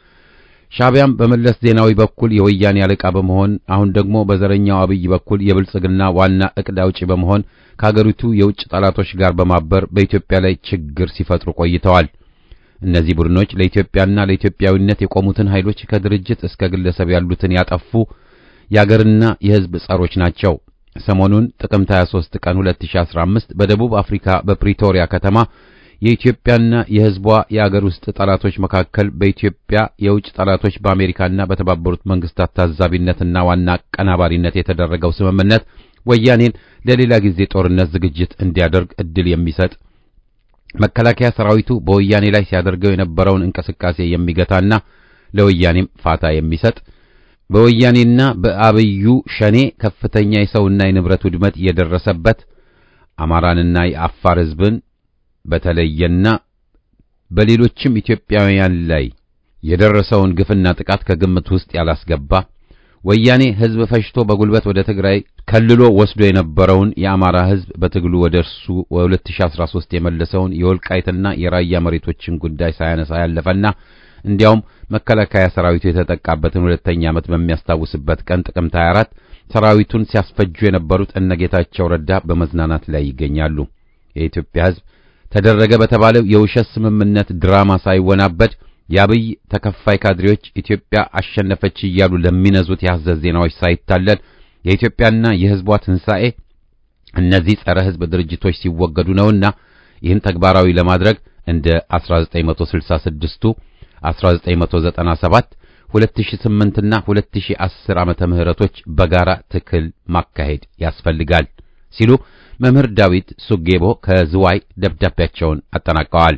ሻዕቢያም በመለስ ዜናዊ በኩል የወያኔ አለቃ በመሆን አሁን ደግሞ በዘረኛው አብይ በኩል የብልጽግና ዋና ዕቅድ አውጪ በመሆን ከአገሪቱ የውጭ ጠላቶች ጋር በማበር በኢትዮጵያ ላይ ችግር ሲፈጥሩ ቆይተዋል። እነዚህ ቡድኖች ለኢትዮጵያና ለኢትዮጵያዊነት የቆሙትን ኃይሎች ከድርጅት እስከ ግለሰብ ያሉትን ያጠፉ የአገርና የሕዝብ ጸሮች ናቸው። ሰሞኑን ጥቅምት 23 ቀን 2015 በደቡብ አፍሪካ በፕሪቶሪያ ከተማ የኢትዮጵያና የሕዝቧ የአገር ውስጥ ጠላቶች መካከል በኢትዮጵያ የውጭ ጠላቶች በአሜሪካና በተባበሩት መንግስታት ታዛቢነትና ዋና አቀናባሪነት የተደረገው ስምምነት ወያኔን ለሌላ ጊዜ ጦርነት ዝግጅት እንዲያደርግ እድል የሚሰጥ መከላከያ ሰራዊቱ በወያኔ ላይ ሲያደርገው የነበረውን እንቅስቃሴ የሚገታና ለወያኔም ፋታ የሚሰጥ በወያኔና በአብዩ ሸኔ ከፍተኛ የሰውና የንብረት ውድመት የደረሰበት አማራንና የአፋር ሕዝብን በተለየና በሌሎችም ኢትዮጵያውያን ላይ የደረሰውን ግፍና ጥቃት ከግምት ውስጥ ያላስገባ ወያኔ ህዝብ ፈጅቶ በጉልበት ወደ ትግራይ ከልሎ ወስዶ የነበረውን የአማራ ህዝብ በትግሉ ወደ እርሱ በ2013 የመለሰውን የወልቃይትና የራያ መሬቶችን ጉዳይ ሳያነሳ ያለፈና እንዲያውም መከላከያ ሰራዊቱ የተጠቃበትን ሁለተኛ ዓመት በሚያስታውስበት ቀን ጥቅምት 24 ሰራዊቱን ሲያስፈጁ የነበሩት እነጌታቸው ረዳ በመዝናናት ላይ ይገኛሉ። የኢትዮጵያ ህዝብ ተደረገ በተባለው የውሸት ስምምነት ድራማ ሳይወናበድ የአብይ ተከፋይ ካድሬዎች ኢትዮጵያ አሸነፈች እያሉ ለሚነዙት የሐሰት ዜናዎች ሳይታለል የኢትዮጵያና የህዝቧ ትንሣኤ እነዚህ ጸረ ህዝብ ድርጅቶች ሲወገዱ ነውና ይህን ተግባራዊ ለማድረግ እንደ 1966ቱ 1997 2008 እና 2010 ዓመተ ምህረቶች በጋራ ትክል ማካሄድ ያስፈልጋል ሲሉ መምህር ዳዊት ሱጌቦ ከዝዋይ ደብዳቤያቸውን አጠናቀዋል።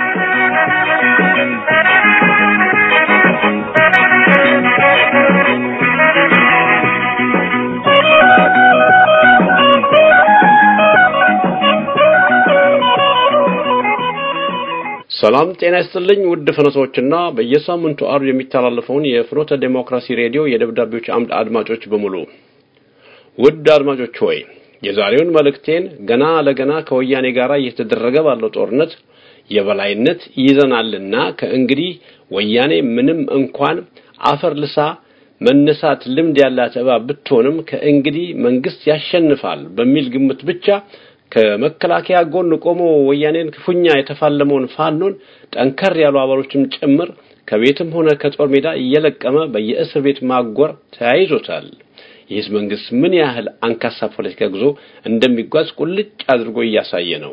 ሰላም ጤና ይስጥልኝ ውድ ፍኖቶችና በየሳምንቱ አርብ የሚተላለፈውን የፍኖተ ዴሞክራሲ ሬዲዮ የደብዳቤዎች አምድ አድማጮች በሙሉ ውድ አድማጮች ሆይ የዛሬውን መልእክቴን ገና ለገና ከወያኔ ጋር እየተደረገ ባለው ጦርነት የበላይነት ይዘናልና ከእንግዲህ ወያኔ ምንም እንኳን አፈር ልሳ መነሳት ልምድ ያላት እባብ ብትሆንም ከእንግዲህ መንግስት ያሸንፋል በሚል ግምት ብቻ ከመከላከያ ጎን ቆሞ ወያኔን ክፉኛ የተፋለመውን ፋኖን ጠንከር ያሉ አባሎችም ጭምር ከቤትም ሆነ ከጦር ሜዳ እየለቀመ በየእስር ቤት ማጎር ተያይዞታል። ይህስ መንግስት ምን ያህል አንካሳ ፖለቲካ ጉዞ እንደሚጓዝ ቁልጭ አድርጎ እያሳየ ነው።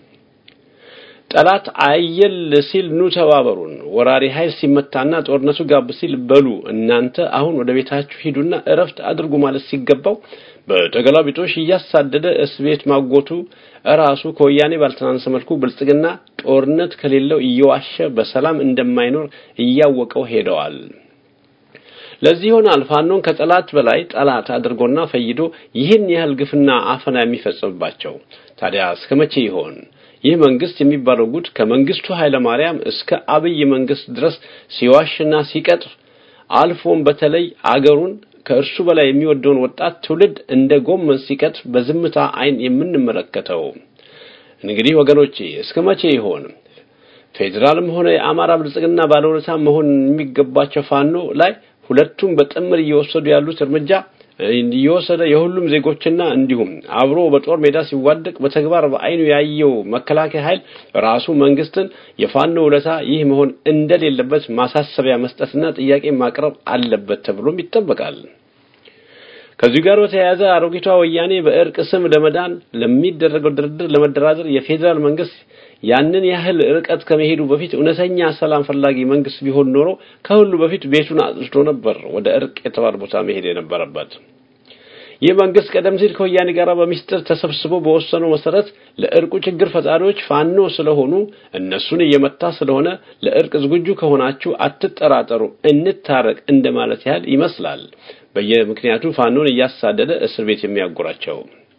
ጠላት አየል ሲል ኑ ተባበሩን፣ ወራሪ ኃይል ሲመታና ጦርነቱ ጋብ ሲል በሉ እናንተ አሁን ወደ ቤታችሁ ሂዱና እረፍት አድርጉ ማለት ሲገባው በተገላቢጦሽ እያሳደደ እስር ቤት ማጎቱ እራሱ ከወያኔ ባልተናነሰ መልኩ ብልጽግና ጦርነት ከሌለው እየዋሸ በሰላም እንደማይኖር እያወቀው ሄደዋል። ለዚህ ይሆናል ፋኖን ከጠላት በላይ ጠላት አድርጎና ፈይዶ ይህን ያህል ግፍና አፈና የሚፈጽምባቸው። ታዲያ እስከ መቼ ይሆን ይህ መንግስት የሚባለው ጉድ ከመንግስቱ ኃይለ ማርያም እስከ አብይ መንግስት ድረስ ሲዋሽና ሲቀጥፍ አልፎም በተለይ አገሩን ከእርሱ በላይ የሚወደውን ወጣት ትውልድ እንደ ጎመን ሲቀጥፍ በዝምታ አይን የምንመለከተው? እንግዲህ ወገኖቼ እስከ መቼ ይሆን ፌዴራልም ሆነ የአማራ ብልጽግና ባለውለታ መሆን የሚገባቸው ፋኖ ላይ ሁለቱም በጥምር እየወሰዱ ያሉት እርምጃ እየወሰደ የሁሉም ዜጎችና እንዲሁም አብሮ በጦር ሜዳ ሲዋደቅ በተግባር በአይኑ ያየው መከላከያ ኃይል ራሱ መንግስትን የፋኖ ውለታ ይህ መሆን እንደሌለበት ማሳሰቢያ መስጠትና ጥያቄ ማቅረብ አለበት ተብሎም ይጠበቃል። ከዚህ ጋር በተያያዘ አሮጊቷ ወያኔ በእርቅ ስም ለመዳን ለሚደረገው ድርድር ለመደራደር የፌዴራል መንግስት ያንን ያህል ርቀት ከመሄዱ በፊት እውነተኛ ሰላም ፈላጊ መንግስት ቢሆን ኖሮ ከሁሉ በፊት ቤቱን አጽድቶ ነበር ወደ እርቅ የተባለ ቦታ መሄድ የነበረበት። ይህ መንግስት ቀደም ሲል ከወያኔ ጋር በሚስጥር ተሰብስቦ በወሰነው መሰረት ለእርቁ ችግር ፈጣሪዎች ፋኖ ስለሆኑ እነሱን እየመታ ስለሆነ ለእርቅ ዝግጁ ከሆናችሁ አትጠራጠሩ፣ እንታረቅ እንደማለት ያህል ይመስላል። በየምክንያቱ ፋኖን እያሳደደ እስር ቤት የሚያጎራቸው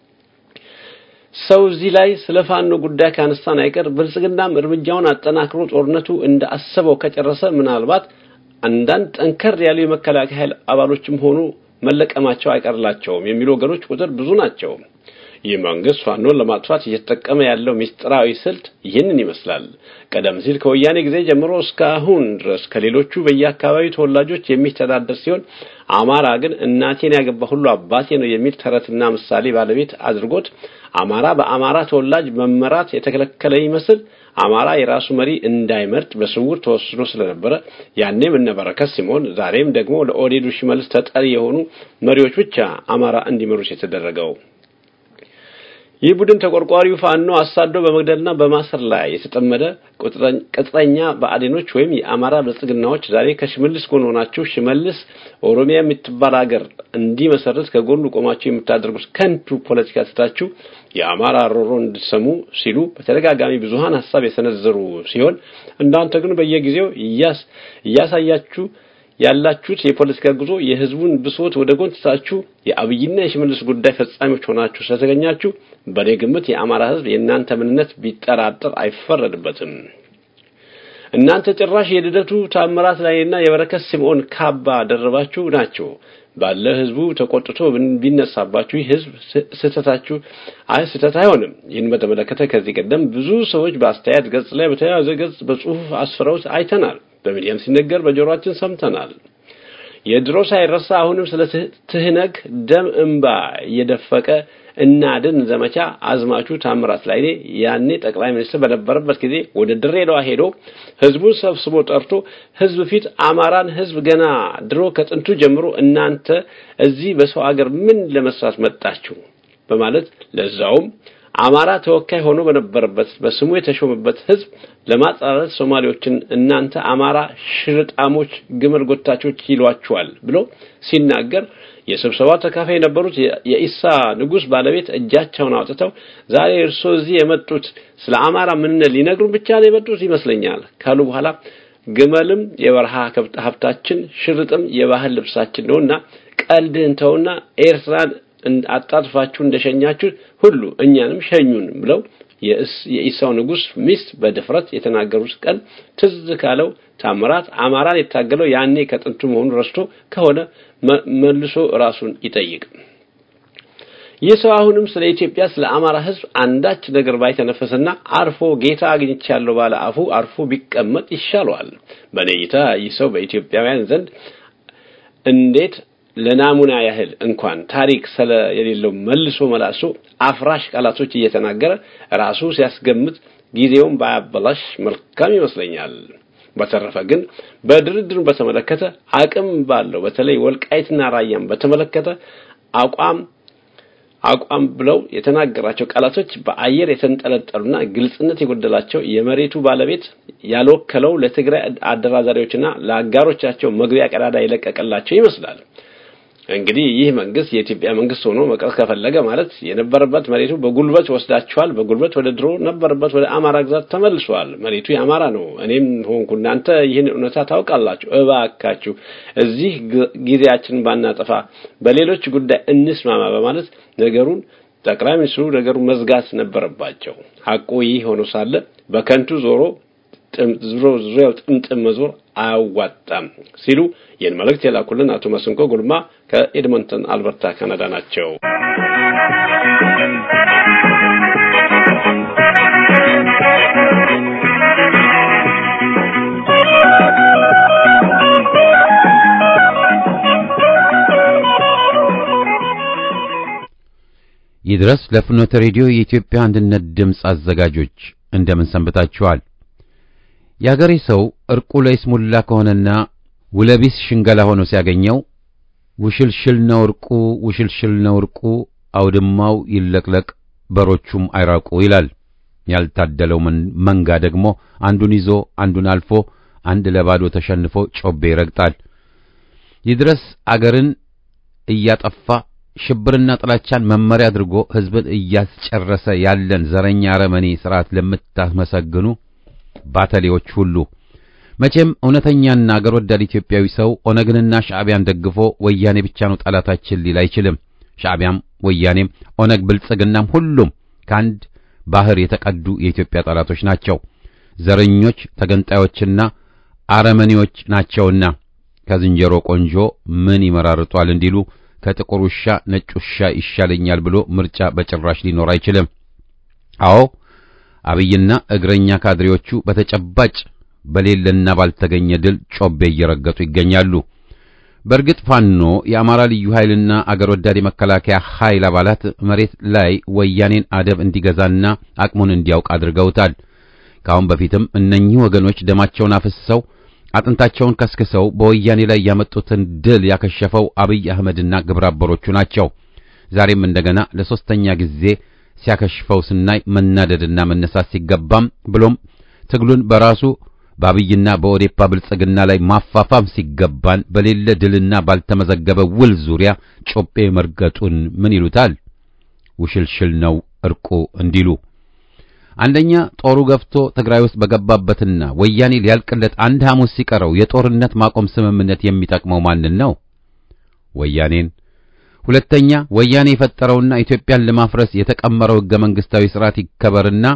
ሰው እዚህ ላይ ስለ ፋኖ ጉዳይ ካነሳን አይቀር ብልጽግናም እርምጃውን አጠናክሮ ጦርነቱ እንደ አሰበው ከጨረሰ ምናልባት አንዳንድ ጠንከር ያሉ የመከላከያ ኃይል አባሎችም ሆኑ መለቀማቸው አይቀርላቸውም የሚሉ ወገኖች ቁጥር ብዙ ናቸው። ይህ መንግስት ፋኖን ለማጥፋት እየተጠቀመ ያለው ምስጢራዊ ስልት ይህንን ይመስላል። ቀደም ሲል ከወያኔ ጊዜ ጀምሮ እስካሁን ድረስ ከሌሎቹ በየአካባቢው ተወላጆች የሚተዳደር ሲሆን አማራ ግን እናቴን ያገባ ሁሉ አባቴ ነው የሚል ተረትና ምሳሌ ባለቤት አድርጎት አማራ በአማራ ተወላጅ መመራት የተከለከለ ይመስል አማራ የራሱ መሪ እንዳይመርጥ በስውር ተወስኖ ስለነበረ ያኔም እነ በረከት ሲሞን ዛሬም ደግሞ ለኦዴዱ ሽመልስ ተጠሪ የሆኑ መሪዎች ብቻ አማራ እንዲመሩት የተደረገው። ይህ ቡድን ተቆርቋሪው ፋኖ አሳዶ በመግደልና በማሰር ላይ የተጠመደ ቅጥረኛ ብአዴኖች ወይም የአማራ ብልጽግናዎች ዛሬ ከሽመልስ ጎን ሆናችሁ ሽመልስ ኦሮሚያ የምትባል ሀገር እንዲመሰርት ከጎኑ ቆማችሁ የምታደርጉት ከንቱ ፖለቲካ ትታችሁ የአማራ ሮሮ እንድትሰሙ ሲሉ በተደጋጋሚ ብዙሃን ሀሳብ የሰነዘሩ ሲሆን እናንተ ግን በየጊዜው እያሳያችሁ ያላችሁት የፖለቲካ ጉዞ የህዝቡን ብሶት ወደ ጎን ትታችሁ የአብይና የሽመልስ ጉዳይ ፈጻሚዎች ሆናችሁ ስለተገኛችሁ በእኔ ግምት የአማራ ህዝብ የእናንተ ምንነት ቢጠራጠር አይፈረድበትም። እናንተ ጭራሽ የልደቱ ታምራት ላይና የበረከት ስምዖን ካባ ደረባችሁ ናቸው። ባለ ህዝቡ ተቆጥቶ ቢነሳባችሁ ይህ ህዝብ ስህተታችሁ አይ ስህተት አይሆንም። ይህን በተመለከተ ከዚህ ቀደም ብዙ ሰዎች በአስተያየት ገጽ ላይ በተያያዘ ገጽ በጽሁፍ አስፍረውት አይተናል። በሚዲያም ሲነገር በጆሮአችን ሰምተናል። የድሮ ሳይረሳ አሁንም ስለ ትህነግ ደም እንባ እየደፈቀ እናድን ዘመቻ አዝማቹ ታምራት ላይኔ ያኔ ጠቅላይ ሚኒስትር በነበረበት ጊዜ ወደ ድሬዳዋ ሄዶ ህዝቡን ሰብስቦ ጠርቶ ህዝብ ፊት አማራን ህዝብ ገና ድሮ ከጥንቱ ጀምሮ እናንተ እዚህ በሰው አገር ምን ለመስራት መጣችሁ በማለት ለዛውም አማራ ተወካይ ሆኖ በነበረበት በስሙ የተሾመበት ህዝብ ለማጻረር ሶማሌዎችን እናንተ አማራ ሽርጣሞች፣ ግመል ጎታቾች ይሏቸዋል ብሎ ሲናገር የስብሰባው ተካፋይ የነበሩት የኢሳ ንጉስ ባለቤት እጃቸውን አውጥተው ዛሬ እርሶ እዚህ የመጡት ስለ አማራ ምንነት ሊነግሩን ብቻ ነው የመጡት ይመስለኛል ካሉ በኋላ ግመልም የበረሃ ሀብታችን፣ ሽርጥም የባህል ልብሳችን ነውና ቀልድህን ተውና ኤርትራን አጣጥፋችሁ እንደሸኛችሁ ሁሉ እኛንም ሸኙን ብለው የኢሳው ንጉስ ሚስት በድፍረት የተናገሩት ቀን ትዝ ካለው ታምራት አማራን የታገለው ያኔ ከጥንቱ መሆኑ ረስቶ ከሆነ መልሶ ራሱን ይጠይቅ። ይህ ሰው አሁንም ስለ ኢትዮጵያ ስለ አማራ ህዝብ አንዳች ነገር ባይተነፈስና አርፎ ጌታ አግኝቻለሁ ባለ አፉ አርፎ ቢቀመጥ ይሻለዋል። በእኔ እይታ ይህ ሰው በኢትዮጵያውያን ዘንድ እንዴት ለናሙና ያህል እንኳን ታሪክ ስለ የሌለው መልሶ መላሶ አፍራሽ ቃላቶች እየተናገረ ራሱ ሲያስገምት ጊዜውን ባያበላሽ መልካም ይመስለኛል። በተረፈ ግን በድርድሩን በተመለከተ አቅም ባለው በተለይ ወልቃይትና ራያን በተመለከተ አቋም አቋም ብለው የተናገራቸው ቃላቶች በአየር የተንጠለጠሉና ግልጽነት የጎደላቸው የመሬቱ ባለቤት ያልወከለው ለትግራይ አደራዳሪዎችና ለአጋሮቻቸው መግቢያ ቀዳዳ የለቀቀላቸው ይመስላል። እንግዲህ ይህ መንግስት የኢትዮጵያ መንግስት ሆኖ መቅረት ከፈለገ ማለት የነበረበት መሬቱ በጉልበት ወስዳቸዋል። በጉልበት ወደ ድሮ ነበረበት ወደ አማራ ግዛት ተመልሷል። መሬቱ የአማራ ነው። እኔም ሆንኩ እናንተ ይህን እውነታ ታውቃላችሁ። እባካችሁ እዚህ ጊዜያችንን ባናጠፋ በሌሎች ጉዳይ እንስማማ በማለት ነገሩን ጠቅላይ ሚኒስትሩ ነገሩን መዝጋት ነበረባቸው። ሐቁ ይህ ሆኖ ሳለ በከንቱ ዞሮ ዞሮ ዙሪያው ጥምጥም መዞር አያዋጣም ሲሉ ይህን መልእክት የላኩልን አቶ መስንቆ ጉልማ ከኤድመንተን አልበርታ ካናዳ ናቸው። ይድረስ ለፍኖተ ሬዲዮ የኢትዮጵያ አንድነት ድምፅ አዘጋጆች እንደምን ሰንብታችኋል? የአገሬ ሰው እርቁ ለይስሙላ ከሆነና ውለቢስ ሽንገላ ሆኖ ሲያገኘው ውሽልሽል ነው እርቁ፣ ውሽልሽል ነው እርቁ፣ አውድማው ይለቅለቅ፣ በሮቹም አይራቁ ይላል። ያልታደለው መንጋ ደግሞ አንዱን ይዞ አንዱን አልፎ አንድ ለባዶ ተሸንፎ ጮቤ ይረግጣል። ይድረስ አገርን እያጠፋ ሽብርና ጥላቻን መመሪያ አድርጎ ሕዝብን እያስጨረሰ ያለን ዘረኛ አረመኔ ሥርዓት ለምታመሰግኑ ባተሌዎች ሁሉ መቼም እውነተኛና አገር ወዳድ ኢትዮጵያዊ ሰው ኦነግንና ሻዕቢያን ደግፎ ወያኔ ብቻ ነው ጠላታችን ሊል አይችልም። ሻዕቢያም ወያኔም ኦነግ ብልጽግናም ሁሉም ከአንድ ባህር የተቀዱ የኢትዮጵያ ጠላቶች ናቸው። ዘረኞች ተገንጣዮችና አረመኔዎች ናቸውና ከዝንጀሮ ቆንጆ ምን ይመራርጧል እንዲሉ ከጥቁር ውሻ ነጭ ውሻ ይሻለኛል ብሎ ምርጫ በጭራሽ ሊኖር አይችልም። አዎ አብይና እግረኛ ካድሬዎቹ በተጨባጭ በሌለና ባልተገኘ ድል ጮቤ እየረገጡ ይገኛሉ። በእርግጥ ፋኖ የአማራ ልዩ ኃይልና አገር ወዳድ የመከላከያ ኃይል አባላት መሬት ላይ ወያኔን አደብ እንዲገዛና አቅሙን እንዲያውቅ አድርገውታል። ከአሁን በፊትም እነኚህ ወገኖች ደማቸውን አፍስሰው አጥንታቸውን ከስክሰው በወያኔ ላይ ያመጡትን ድል ያከሸፈው አብይ አህመድና ግብረ አበሮቹ ናቸው። ዛሬም እንደገና ለሶስተኛ ጊዜ ሲያከሽፈው ስናይ መናደድና መነሳት ሲገባም ብሎም ትግሉን በራሱ በአብይና በኦዴፓ ብልጽግና ላይ ማፋፋም ሲገባን በሌለ ድልና ባልተመዘገበ ውል ዙሪያ ጮቤ መርገጡን ምን ይሉታል? ውሽልሽል ነው እርቁ እንዲሉ አንደኛ ጦሩ ገፍቶ ትግራይ ውስጥ በገባበትና ወያኔ ሊያልቅለት አንድ ሐሙስ ሲቀረው የጦርነት ማቆም ስምምነት የሚጠቅመው ማንን ነው? ወያኔን። ሁለተኛ ወያኔ የፈጠረውና ኢትዮጵያን ለማፍረስ የተቀመረው ሕገ መንግሥታዊ ሥርዓት ይከበርና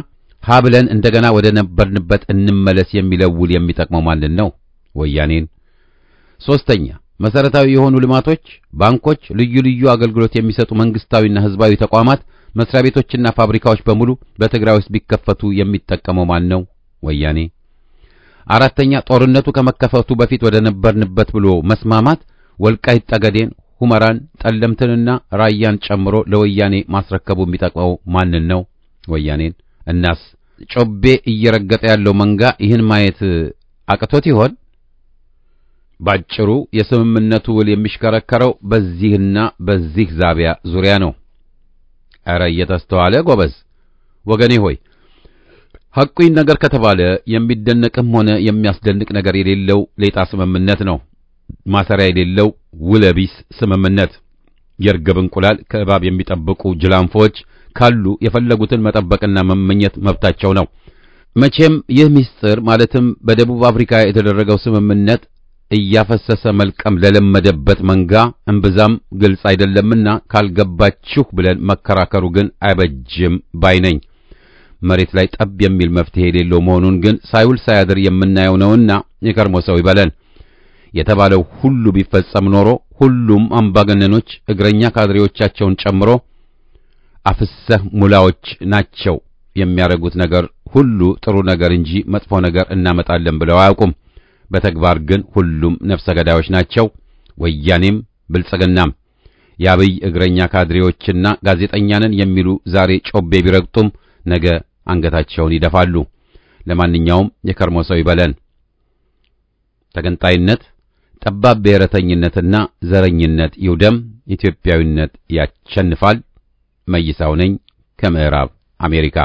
ሀ ብለን እንደገና ወደ ነበርንበት እንመለስ የሚለው ውል የሚጠቅመው ማንን ነው? ወያኔን። ሶስተኛ መሰረታዊ የሆኑ ልማቶች፣ ባንኮች፣ ልዩ ልዩ አገልግሎት የሚሰጡ መንግስታዊና ህዝባዊ ተቋማት፣ መስሪያ ቤቶችና ፋብሪካዎች በሙሉ በትግራይ ውስጥ ቢከፈቱ የሚጠቀመው ማን ነው? ወያኔ። አራተኛ ጦርነቱ ከመከፈቱ በፊት ወደ ነበርንበት ብሎ መስማማት ወልቃይት ጠገዴን፣ ሁመራን፣ ጠለምትንና ራያን ጨምሮ ለወያኔ ማስረከቡ የሚጠቅመው ማንን ነው? ወያኔን። እናስ ጮቤ እየረገጠ ያለው መንጋ ይህን ማየት አቅቶት ይሆን? ባጭሩ የስምምነቱ ውል የሚሽከረከረው በዚህና በዚህ ዛቢያ ዙሪያ ነው። ኧረ እየተስተዋለ ጎበዝ ወገኔ ሆይ ሐቁኝ ነገር ከተባለ የሚደነቅም ሆነ የሚያስደንቅ ነገር የሌለው ሌጣ ስምምነት ነው። ማሰሪያ የሌለው ውለቢስ ስምምነት። የርግብ እንቁላል ከእባብ የሚጠብቁ ጅላንፎች ካሉ የፈለጉትን መጠበቅና መመኘት መብታቸው ነው። መቼም ይህ ምስጢር ማለትም በደቡብ አፍሪካ የተደረገው ስምምነት እያፈሰሰ መልቀም ለለመደበት መንጋ እምብዛም ግልጽ አይደለምና ካልገባችሁ ብለን መከራከሩ ግን አይበጅም ባይ ነኝ። መሬት ላይ ጠብ የሚል መፍትሄ የሌለው መሆኑን ግን ሳይውል ሳያድር የምናየው ነውና የከርሞ ሰው ይበለን። የተባለው ሁሉ ቢፈጸም ኖሮ ሁሉም አምባገነኖች እግረኛ ካድሬዎቻቸውን ጨምሮ አፍሰህ ሙላዎች ናቸው የሚያደርጉት ነገር ሁሉ ጥሩ ነገር እንጂ መጥፎ ነገር እናመጣለን ብለው አያውቁም። በተግባር ግን ሁሉም ነፍሰ ገዳዮች ናቸው። ወያኔም ብልጽግናም የአብይ እግረኛ ካድሬዎችና ጋዜጠኛንን የሚሉ ዛሬ ጮቤ ቢረግጡም ነገ አንገታቸውን ይደፋሉ። ለማንኛውም የከርሞ ሰው ይበለን። ተገንጣይነት፣ ጠባብ ብሔረተኝነትና ዘረኝነት ይውደም። ኢትዮጵያዊነት ያሸንፋል። መይሳው ነኝ ከምዕራብ አሜሪካ።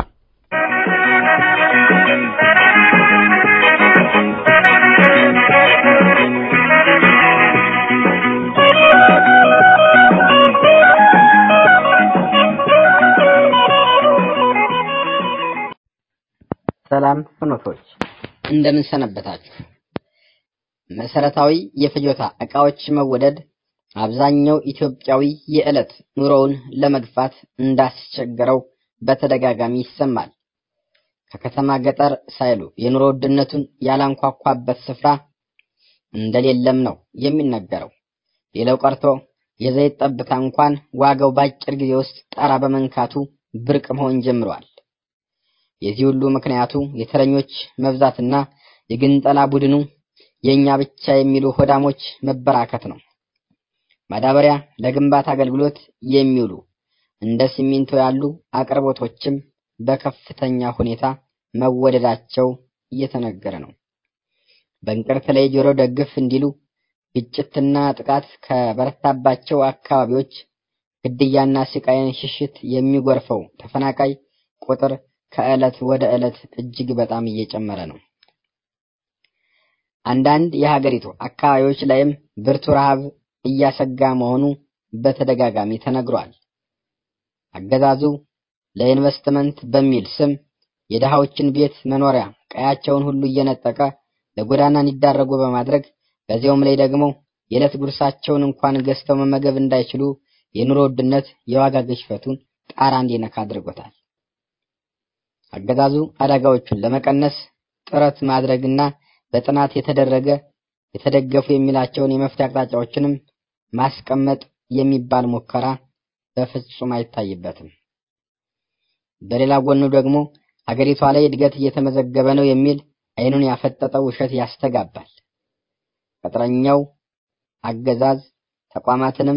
ሰላም ፍኖቶች እንደምን ሰነበታችሁ። መሰረታዊ የፍጆታ ዕቃዎች መወደድ አብዛኛው ኢትዮጵያዊ የዕለት ኑሮውን ለመግፋት እንዳስቸገረው በተደጋጋሚ ይሰማል። ከከተማ ገጠር ሳይሉ የኑሮ ውድነቱን ያላንኳኳበት ስፍራ እንደሌለም ነው የሚነገረው። ሌላው ቀርቶ የዘይት ጠብታ እንኳን ዋጋው በአጭር ጊዜ ውስጥ ጣራ በመንካቱ ብርቅ መሆን ጀምሯል። የዚህ ሁሉ ምክንያቱ የተረኞች መብዛትና የግንጠላ ቡድኑ የኛ ብቻ የሚሉ ሆዳሞች መበራከት ነው። ማዳበሪያ ለግንባታ አገልግሎት የሚውሉ እንደ ሲሚንቶ ያሉ አቅርቦቶችም በከፍተኛ ሁኔታ መወደዳቸው እየተነገረ ነው። በእንቅርት ላይ ጆሮ ደግፍ እንዲሉ ግጭትና ጥቃት ከበረታባቸው አካባቢዎች ግድያና ስቃይን ሽሽት የሚጎርፈው ተፈናቃይ ቁጥር ከዕለት ወደ ዕለት እጅግ በጣም እየጨመረ ነው። አንዳንድ የሀገሪቱ አካባቢዎች ላይም ብርቱ ረሃብ እያሰጋ መሆኑ በተደጋጋሚ ተነግሯል። አገዛዙ ለኢንቨስትመንት በሚል ስም የድሃዎችን ቤት መኖሪያ ቀያቸውን ሁሉ እየነጠቀ ለጎዳና እንዲዳረጉ በማድረግ በዚያውም ላይ ደግሞ የዕለት ጉርሳቸውን እንኳን ገዝተው መመገብ እንዳይችሉ የኑሮ ውድነት የዋጋ ግሽፈቱን ጣራ እንዲነካ አድርጎታል። አገዛዙ አደጋዎቹን ለመቀነስ ጥረት ማድረግና በጥናት የተደረገ የተደገፉ የሚላቸውን የመፍትሄ አቅጣጫዎችንም ማስቀመጥ የሚባል ሙከራ በፍጹም አይታይበትም። በሌላ ጎኑ ደግሞ ሀገሪቷ ላይ እድገት እየተመዘገበ ነው የሚል አይኑን ያፈጠጠው ውሸት ያስተጋባል። ቅጥረኛው አገዛዝ ተቋማትንም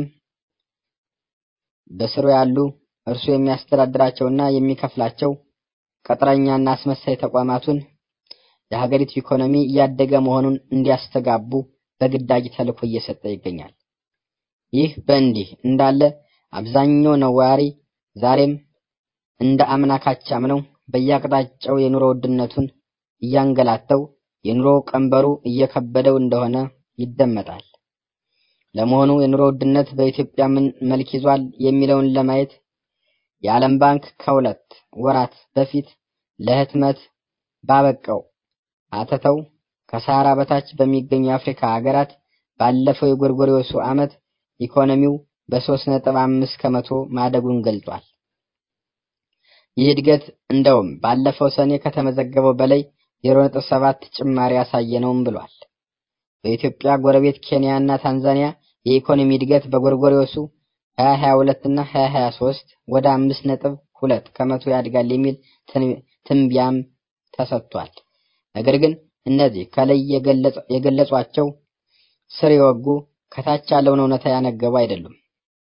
በስሩ ያሉ እርሱ የሚያስተዳድራቸውና የሚከፍላቸው ቅጥረኛና አስመሳይ ተቋማቱን የሀገሪቱ ኢኮኖሚ እያደገ መሆኑን እንዲያስተጋቡ በግዳጅ ተልዕኮ እየሰጠ ይገኛል። ይህ በእንዲህ እንዳለ አብዛኛው ነዋሪ ዛሬም እንደ አምና ካቻምነው በየአቅጣጫው የኑሮ ውድነቱን እያንገላተው የኑሮ ቀንበሩ እየከበደው እንደሆነ ይደመጣል። ለመሆኑ የኑሮ ውድነት በኢትዮጵያ ምን መልክ ይዟል የሚለውን ለማየት የዓለም ባንክ ከሁለት ወራት በፊት ለህትመት ባበቃው አተተው ከሰሃራ በታች በሚገኙ የአፍሪካ ሀገራት ባለፈው የጎርጎሪዮሱ ዓመት ኢኮኖሚው በሶስት ነጥብ አምስት ከመቶ ማደጉን ገልጿል። ይህ እድገት እንደውም ባለፈው ሰኔ ከተመዘገበው በላይ 0.7 ጭማሪ ያሳየ ነውም ብሏል። በኢትዮጵያ ጎረቤት ኬንያ እና ታንዛኒያ የኢኮኖሚ እድገት በጎርጎሪዮሱ 2022 እና 2023 ወደ 5.2 ከመቶ ያድጋል የሚል ትንቢያም ተሰጥቷል። ነገር ግን እነዚህ ከላይ የገለጿቸው ስር የወጉ ከታች ያለውን እውነታ ያነገቡ አይደሉም።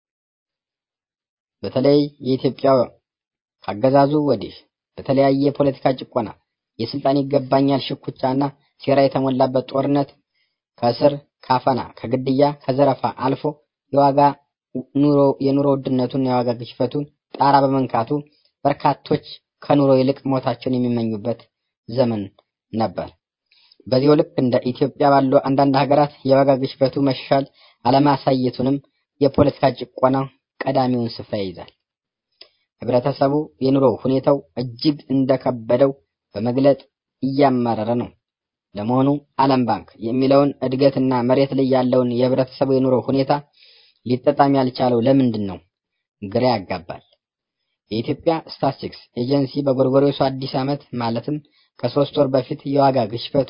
በተለይ የኢትዮጵያ ካገዛዙ ወዲህ በተለያየ የፖለቲካ ጭቆና፣ የስልጣን ይገባኛል ሽኩቻና ሴራ የተሞላበት ጦርነት ከእስር ካፈና፣ ከግድያ፣ ከዘረፋ አልፎ የዋጋ ኑሮ የኑሮ ውድነቱን የዋጋ ግሽበቱን ጣራ በመንካቱ በርካቶች ከኑሮ ይልቅ ሞታቸውን የሚመኙበት ዘመን ነበር። በዚሁ ልክ እንደ ኢትዮጵያ ባሉ አንዳንድ ሀገራት የዋጋ ግሽበቱ መሻሻል አለማሳየቱንም የፖለቲካ ጭቆና ቀዳሚውን ስፍራ ይይዛል። ህብረተሰቡ የኑሮ ሁኔታው እጅግ እንደከበደው በመግለጥ እያማረረ ነው። ለመሆኑ ዓለም ባንክ የሚለውን እድገትና መሬት ላይ ያለውን የህብረተሰቡ የኑሮ ሁኔታ ሊጠጣም ያልቻለው ለምንድን ነው? ግራ ያጋባል። የኢትዮጵያ ስታትስቲክስ ኤጀንሲ በጎርጎሮሱ አዲስ ዓመት ማለትም ከሶስት ወር በፊት የዋጋ ግሽበቱ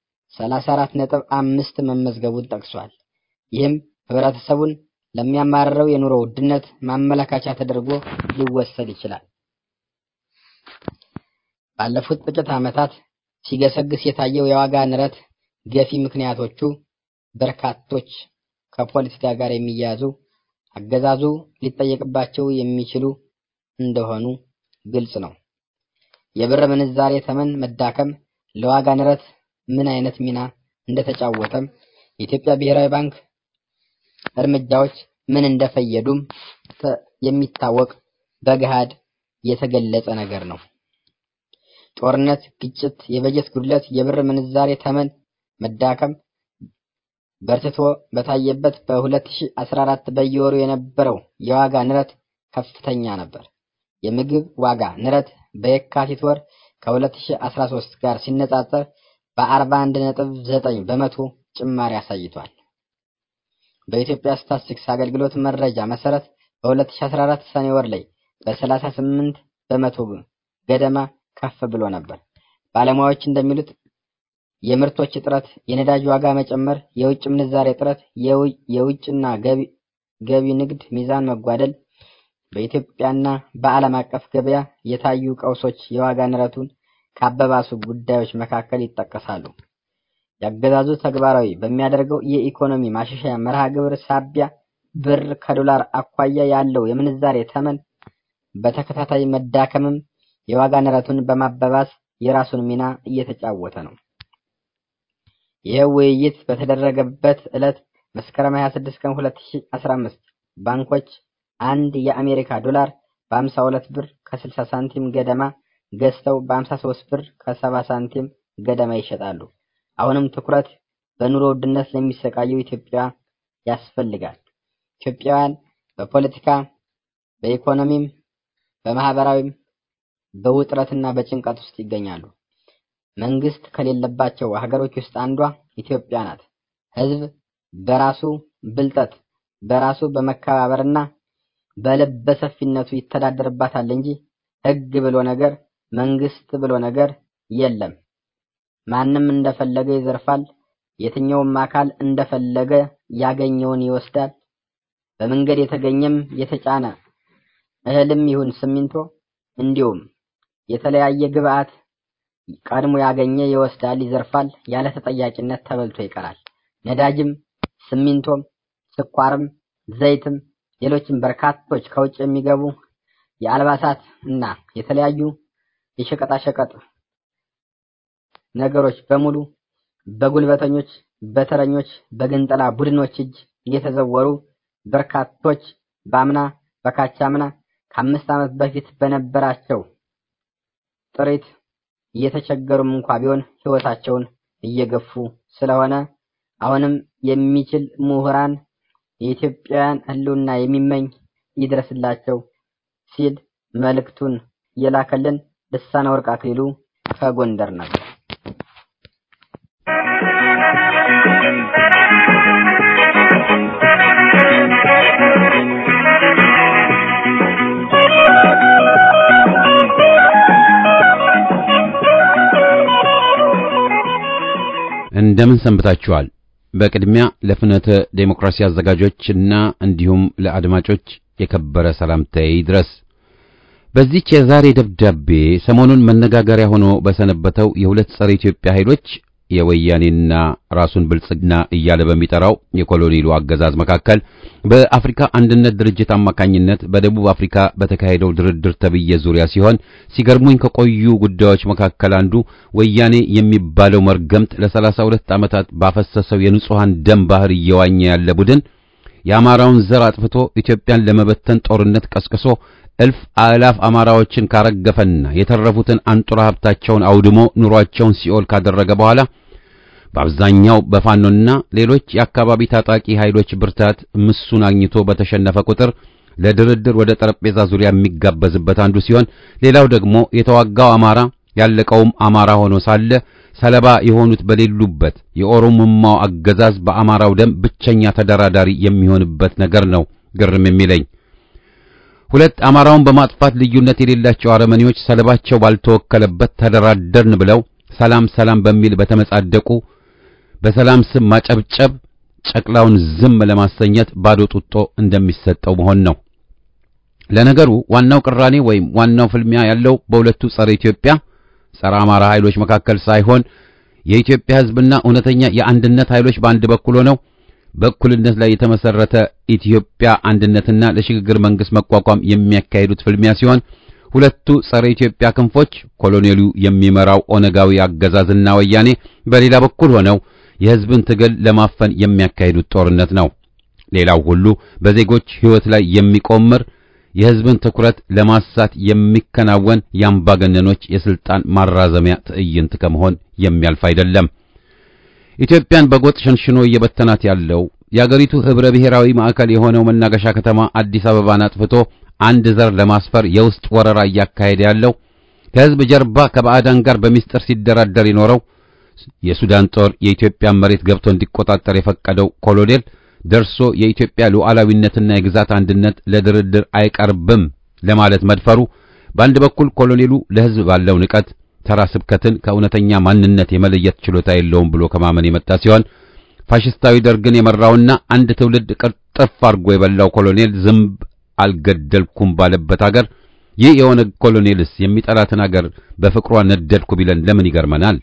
34.5 መመዝገቡን ጠቅሷል። ይህም ህብረተሰቡን ለሚያማርረው የኑሮ ውድነት ማመለካቻ ተደርጎ ሊወሰድ ይችላል። ባለፉት ጥቂት ዓመታት ሲገሰግስ የታየው የዋጋ ንረት ገፊ ምክንያቶቹ በርካቶች ከፖለቲካ ጋር የሚያያዙ አገዛዙ ሊጠየቅባቸው የሚችሉ እንደሆኑ ግልጽ ነው። የብር ምንዛሬ ተመን መዳከም ለዋጋ ንረት ምን አይነት ሚና እንደተጫወተም የኢትዮጵያ ብሔራዊ ባንክ እርምጃዎች ምን እንደፈየዱም የሚታወቅ በገሃድ የተገለጸ ነገር ነው። ጦርነት፣ ግጭት፣ የበጀት ጉድለት፣ የብር ምንዛሬ ተመን መዳከም በርትቶ በታየበት በ2014 በየወሩ የነበረው የዋጋ ንረት ከፍተኛ ነበር። የምግብ ዋጋ ንረት በየካቲት ወር ከ2013 ጋር ሲነጻጸር በ41.9 በመቶ ጭማሪ አሳይቷል። በኢትዮጵያ ስታትስቲክስ አገልግሎት መረጃ መሰረት በ2014 ሰኔ ወር ላይ በ38 በመቶ ገደማ ከፍ ብሎ ነበር። ባለሙያዎች እንደሚሉት የምርቶች እጥረት፣ የነዳጅ ዋጋ መጨመር፣ የውጭ ምንዛሬ እጥረት፣ የውጭና ገቢ ንግድ ሚዛን መጓደል በኢትዮጵያና በዓለም አቀፍ ገበያ የታዩ ቀውሶች የዋጋ ንረቱን ካበባሱ ጉዳዮች መካከል ይጠቀሳሉ። ያገዛዙ ተግባራዊ በሚያደርገው የኢኮኖሚ ማሻሻያ መርሃ ግብር ሳቢያ ብር ከዶላር አኳያ ያለው የምንዛሬ ተመን በተከታታይ መዳከምም የዋጋ ንረቱን በማባባስ የራሱን ሚና እየተጫወተ ነው። ይህ ውይይት በተደረገበት ዕለት መስከረም 26 ቀን 2015 ባንኮች አንድ የአሜሪካ ዶላር በ52 ብር ከ60 ሳንቲም ገደማ ገዝተው በ53 ብር ከ70 ሳንቲም ገደማ ይሸጣሉ። አሁንም ትኩረት በኑሮ ውድነት ለሚሰቃየው ኢትዮጵያ ያስፈልጋል። ኢትዮጵያውያን በፖለቲካ በኢኮኖሚም በማህበራዊም በውጥረትና በጭንቀት ውስጥ ይገኛሉ። መንግስት ከሌለባቸው ሀገሮች ውስጥ አንዷ ኢትዮጵያ ናት። ህዝብ በራሱ ብልጠት በራሱ በመከባበርና በልበ ሰፊነቱ ይተዳደርባታል እንጂ ህግ ብሎ ነገር መንግስት ብሎ ነገር የለም። ማንም እንደፈለገ ይዘርፋል። የትኛውም አካል እንደፈለገ ያገኘውን ይወስዳል። በመንገድ የተገኘም የተጫነ እህልም ይሁን ሲሚንቶ እንዲሁም የተለያየ ግብአት ቀድሞ ያገኘ ይወስዳል፣ ይዘርፋል። ያለ ተጠያቂነት ተበልቶ ይቀራል። ነዳጅም፣ ሲሚንቶም፣ ስኳርም፣ ዘይትም ሌሎችም በርካቶች ከውጭ የሚገቡ የአልባሳት እና የተለያዩ የሸቀጣሸቀጥ ነገሮች በሙሉ በጉልበተኞች፣ በተረኞች፣ በግንጠላ ቡድኖች እጅ እየተዘወሩ በርካቶች በአምና በካቻምና ከአምስት ዓመት በፊት በነበራቸው ጥሪት እየተቸገሩም እንኳ ቢሆን ህይወታቸውን እየገፉ ስለሆነ አሁንም የሚችል ምሁራን የኢትዮጵያውያን ህልውና የሚመኝ ይድረስላቸው ሲል መልእክቱን የላከልን ልሳነ ወርቅ አክሊሉ ከጎንደር ነበር። እንደምን ሰንብታችኋል? በቅድሚያ ለፍኖተ ዴሞክራሲ አዘጋጆችና እንዲሁም ለአድማጮች የከበረ ሰላምታዬ ይድረስ። በዚህች የዛሬ ደብዳቤ ሰሞኑን መነጋገሪያ ሆኖ በሰነበተው የሁለት ጸረ ኢትዮጵያ ኃይሎች የወያኔና ራሱን ብልጽግና እያለ በሚጠራው የኮሎኔሉ አገዛዝ መካከል በአፍሪካ አንድነት ድርጅት አማካኝነት በደቡብ አፍሪካ በተካሄደው ድርድር ተብዬ ዙሪያ ሲሆን ሲገርሙኝ ከቆዩ ጉዳዮች መካከል አንዱ ወያኔ የሚባለው መርገምት ለሰላሳ ሁለት ዓመታት ባፈሰሰው የንጹሐን ደም ባህር እየዋኘ ያለ ቡድን የአማራውን ዘር አጥፍቶ ኢትዮጵያን ለመበተን ጦርነት ቀስቅሶ እልፍ አእላፍ አማራዎችን ካረገፈና የተረፉትን አንጡራ ሀብታቸውን አውድሞ ኑሯቸውን ሲኦል ካደረገ በኋላ በአብዛኛው በፋኖና ሌሎች የአካባቢ ታጣቂ ኃይሎች ብርታት ምሱን አግኝቶ በተሸነፈ ቁጥር ለድርድር ወደ ጠረጴዛ ዙሪያ የሚጋበዝበት አንዱ ሲሆን ሌላው ደግሞ የተዋጋው አማራ ያለቀውም አማራ ሆኖ ሳለ ሰለባ የሆኑት በሌሉበት የኦሮሞማው አገዛዝ በአማራው ደም ብቸኛ ተደራዳሪ የሚሆንበት ነገር ነው ግርም የሚለኝ። ሁለት አማራውን በማጥፋት ልዩነት የሌላቸው አረመኔዎች ሰለባቸው ባልተወከለበት ተደራደርን ብለው ሰላም ሰላም በሚል በተመጻደቁ በሰላም ስም ማጨብጨብ ጨቅላውን ዝም ለማሰኘት ባዶ ጡጦ እንደሚሰጠው መሆን ነው። ለነገሩ ዋናው ቅራኔ ወይም ዋናው ፍልሚያ ያለው በሁለቱ ጸረ ኢትዮጵያ ጸረ አማራ ኃይሎች መካከል ሳይሆን የኢትዮጵያ ሕዝብና እውነተኛ የአንድነት ኃይሎች በአንድ በኩል ሆነው በእኩልነት ላይ የተመሰረተ ኢትዮጵያ አንድነትና ለሽግግር መንግስት መቋቋም የሚያካሂዱት ፍልሚያ ሲሆን ሁለቱ ጸረ ኢትዮጵያ ክንፎች ኮሎኔሉ የሚመራው ኦነጋዊ አገዛዝና ወያኔ በሌላ በኩል ሆነው የሕዝብን ትግል ለማፈን የሚያካሂዱት ጦርነት ነው። ሌላው ሁሉ በዜጎች ሕይወት ላይ የሚቆምር የሕዝብን ትኩረት ለማሳት የሚከናወን የአምባገነኖች የስልጣን ማራዘሚያ ትዕይንት ከመሆን የሚያልፍ አይደለም። ኢትዮጵያን በጎጥ ሸንሽኖ እየበተናት ያለው የአገሪቱ ህብረ ብሔራዊ ማዕከል የሆነው መናገሻ ከተማ አዲስ አበባን አጥፍቶ አንድ ዘር ለማስፈር የውስጥ ወረራ እያካሄደ ያለው ከህዝብ ጀርባ ከባዕዳን ጋር በሚስጥር ሲደራደር የኖረው የሱዳን ጦር የኢትዮጵያን መሬት ገብቶ እንዲቆጣጠር የፈቀደው ኮሎኔል ደርሶ የኢትዮጵያ ሉዓላዊነትና የግዛት አንድነት ለድርድር አይቀርብም ለማለት መድፈሩ በአንድ በኩል ኮሎኔሉ ለህዝብ ባለው ንቀት ተራ ስብከትን ከእውነተኛ ማንነት የመለየት ችሎታ የለውም ብሎ ከማመን የመጣ ሲሆን ፋሽስታዊ ደርግን የመራውና አንድ ትውልድ ቅርጥፍ አድርጎ የበላው ኮሎኔል ዝንብ አልገደልኩም ባለበት አገር ይህ የኦነግ ኮሎኔልስ የሚጠላትን አገር በፍቅሯ ነደድኩ ቢለን ለምን ይገርመናል?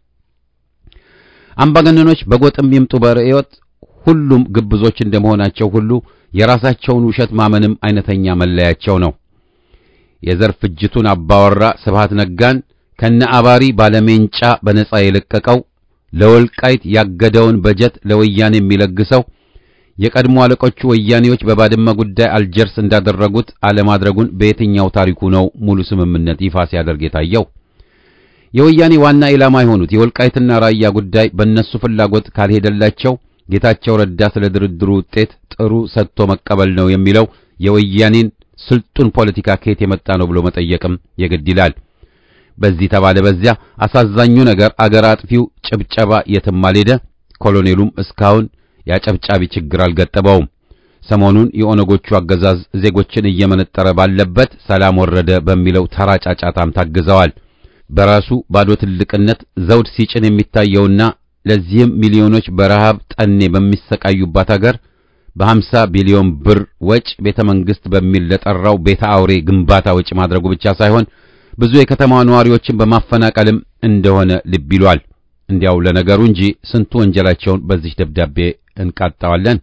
አምባገነኖች በጎጥም ይምጡ በርዕዮት ሁሉም ግብዞች እንደመሆናቸው ሁሉ የራሳቸውን ውሸት ማመንም አይነተኛ መለያቸው ነው። የዘር ፍጅቱን አባወራ ስብሃት ነጋን ከነ አባሪ ባለሜንጫ በነጻ የለቀቀው ለወልቃይት ያገደውን በጀት ለወያኔ የሚለግሰው የቀድሞ አለቆቹ ወያኔዎች በባድመ ጉዳይ አልጀርስ እንዳደረጉት አለማድረጉን በየትኛው ታሪኩ ነው ሙሉ ስምምነት ይፋ ሲያደርግ የታየው? የወያኔ ዋና ኢላማ የሆኑት የወልቃይትና ራያ ጉዳይ በእነሱ ፍላጎት ካልሄደላቸው ጌታቸው ረዳ ስለ ድርድሩ ውጤት ጥሩ ሰጥቶ መቀበል ነው የሚለው የወያኔን ስልጡን ፖለቲካ ከየት የመጣ ነው ብሎ መጠየቅም የግድ ይላል። በዚህ ተባለ በዚያ አሳዛኙ ነገር አገር አጥፊው ጭብጨባ የትም አልሄደ። ኮሎኔሉም እስካሁን ያጨብጫቢ ችግር አልገጠመውም። ሰሞኑን የኦነጎቹ አገዛዝ ዜጎችን እየመነጠረ ባለበት ሰላም ወረደ በሚለው ተራ ጫጫታም ታግዘዋል። በራሱ ባዶ ትልቅነት ዘውድ ሲጭን የሚታየውና ለዚህም ሚሊዮኖች በረሃብ ጠኔ በሚሰቃዩባት አገር በሀምሳ ቢሊዮን ብር ወጭ ቤተ መንግሥት በሚል ለጠራው ቤተ አውሬ ግንባታ ወጪ ማድረጉ ብቻ ሳይሆን ብዙ የከተማዋ ነዋሪዎችን በማፈናቀልም እንደሆነ ልብ ይሏል። እንዲያው ለነገሩ እንጂ ስንቱ ወንጀላቸውን በዚህ ደብዳቤ እንቃጣዋለን።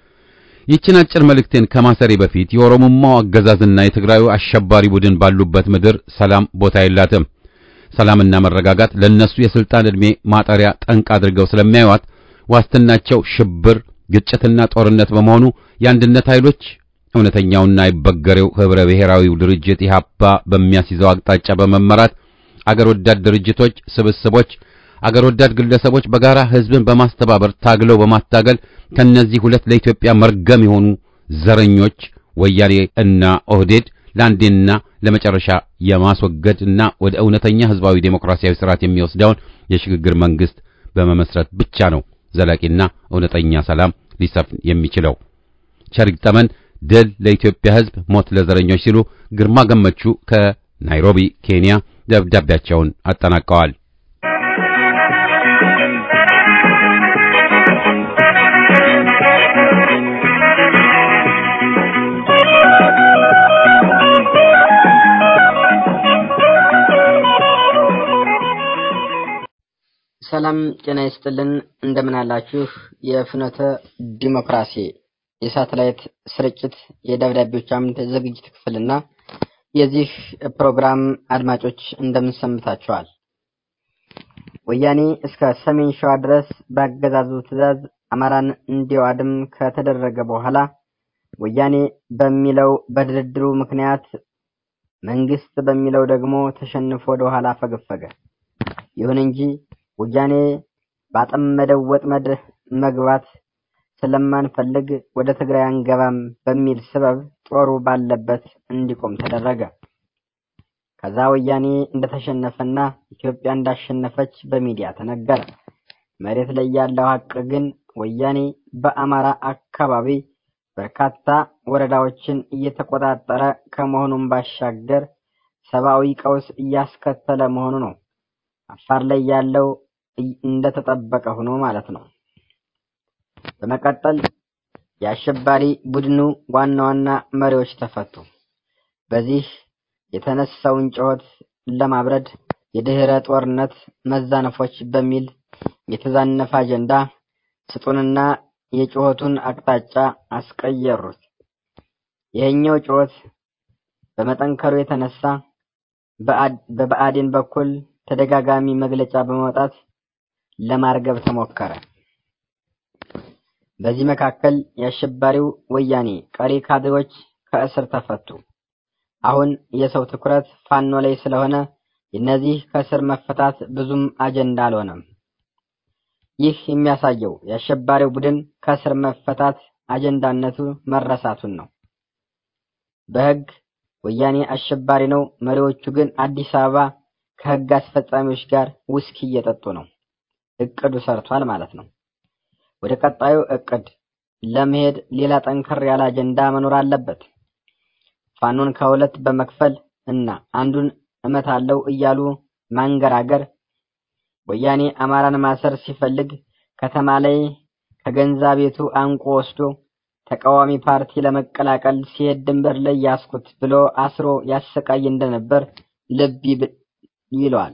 ይህችን አጭር መልእክቴን ከማሰሬ በፊት የኦሮሞማው አገዛዝና የትግራዩ አሸባሪ ቡድን ባሉበት ምድር ሰላም ቦታ የላትም። ሰላምና መረጋጋት ለነሱ የስልጣን ዕድሜ ማጠሪያ ጠንቅ አድርገው ስለሚያዩት ዋስትናቸው ሽብር፣ ግጭትና ጦርነት በመሆኑ የአንድነት ኃይሎች እውነተኛውና አይበገሬው ህብረ ብሔራዊው ድርጅት ኢህአፓ በሚያስይዘው አቅጣጫ በመመራት አገር ወዳድ ድርጅቶች፣ ስብስቦች፣ አገር ወዳድ ግለሰቦች በጋራ ህዝብን በማስተባበር ታግለው በማታገል ከነዚህ ሁለት ለኢትዮጵያ መርገም የሆኑ ዘረኞች ወያኔ እና ኦህዴድ ለአንዴና ለመጨረሻ የማስወገድና ወደ እውነተኛ ህዝባዊ ዴሞክራሲያዊ ስርዓት የሚወስደውን የሽግግር መንግስት በመመስረት ብቻ ነው ዘላቂና እውነተኛ ሰላም ሊሰፍን የሚችለው። ቸር ይግጠመን። ድል ለኢትዮጵያ ህዝብ፣ ሞት ለዘረኞች ሲሉ ግርማ ገመቹ ከናይሮቢ ኬንያ ደብዳቤያቸውን አጠናቀዋል። ሰላም ጤና ይስጥልን። እንደምን አላችሁ? የፍኖተ ዲሞክራሲ የሳተላይት ስርጭት የደብዳቤዎች አምድ ዝግጅት ክፍልና የዚህ ፕሮግራም አድማጮች እንደምን ሰንብታችኋል? ወያኔ እስከ ሰሜን ሸዋ ድረስ በአገዛዙ ትዕዛዝ አማራን እንዲዋድም ከተደረገ በኋላ ወያኔ በሚለው በድርድሩ ምክንያት መንግስት በሚለው ደግሞ ተሸንፎ ወደ ኋላ ፈገፈገ። ይሁን እንጂ ወያኔ ባጠመደው ወጥመድ መግባት ስለማንፈልግ ወደ ትግራይ አንገባም በሚል ስበብ ጦሩ ባለበት እንዲቆም ተደረገ። ከዛ ወያኔ እንደተሸነፈና ኢትዮጵያ እንዳሸነፈች በሚዲያ ተነገረ። መሬት ላይ ያለው ሀቅ ግን ወያኔ በአማራ አካባቢ በርካታ ወረዳዎችን እየተቆጣጠረ ከመሆኑም ባሻገር ሰብአዊ ቀውስ እያስከተለ መሆኑ ነው። አፋር ላይ ያለው እንደተጠበቀ ሆኖ ማለት ነው። በመቀጠል የአሸባሪ ቡድኑ ዋና ዋና መሪዎች ተፈቱ። በዚህ የተነሳውን ጩኸት ለማብረድ የድህረ ጦርነት መዛነፎች በሚል የተዛነፈ አጀንዳ ስጡንና የጩኸቱን አቅጣጫ አስቀየሩት። ይሄኛው ጩኸት በመጠንከሩ የተነሳ በብአዴን በኩል ተደጋጋሚ መግለጫ በማውጣት ለማርገብ ተሞከረ። በዚህ መካከል የአሸባሪው ወያኔ ቀሪ ካድሬዎች ከእስር ተፈቱ። አሁን የሰው ትኩረት ፋኖ ላይ ስለሆነ የነዚህ ከእስር መፈታት ብዙም አጀንዳ አልሆነም። ይህ የሚያሳየው የአሸባሪው ቡድን ከእስር መፈታት አጀንዳነቱ መረሳቱን ነው። በሕግ ወያኔ አሸባሪ ነው፣ መሪዎቹ ግን አዲስ አበባ ከሕግ አስፈጻሚዎች ጋር ውስኪ እየጠጡ ነው። እቅዱ ሰርቷል ማለት ነው። ወደ ቀጣዩ እቅድ ለመሄድ ሌላ ጠንከር ያለ አጀንዳ መኖር አለበት። ፋኖን ከሁለት በመክፈል እና አንዱን እመታለው እያሉ ማንገራገር ወያኔ አማራን ማሰር ሲፈልግ ከተማ ላይ ከገንዛ ቤቱ አንቆ ወስዶ ተቃዋሚ ፓርቲ ለመቀላቀል ሲሄድ ድንበር ላይ ያስኩት ብሎ አስሮ ያሰቃይ እንደነበር ልብ ይለዋል።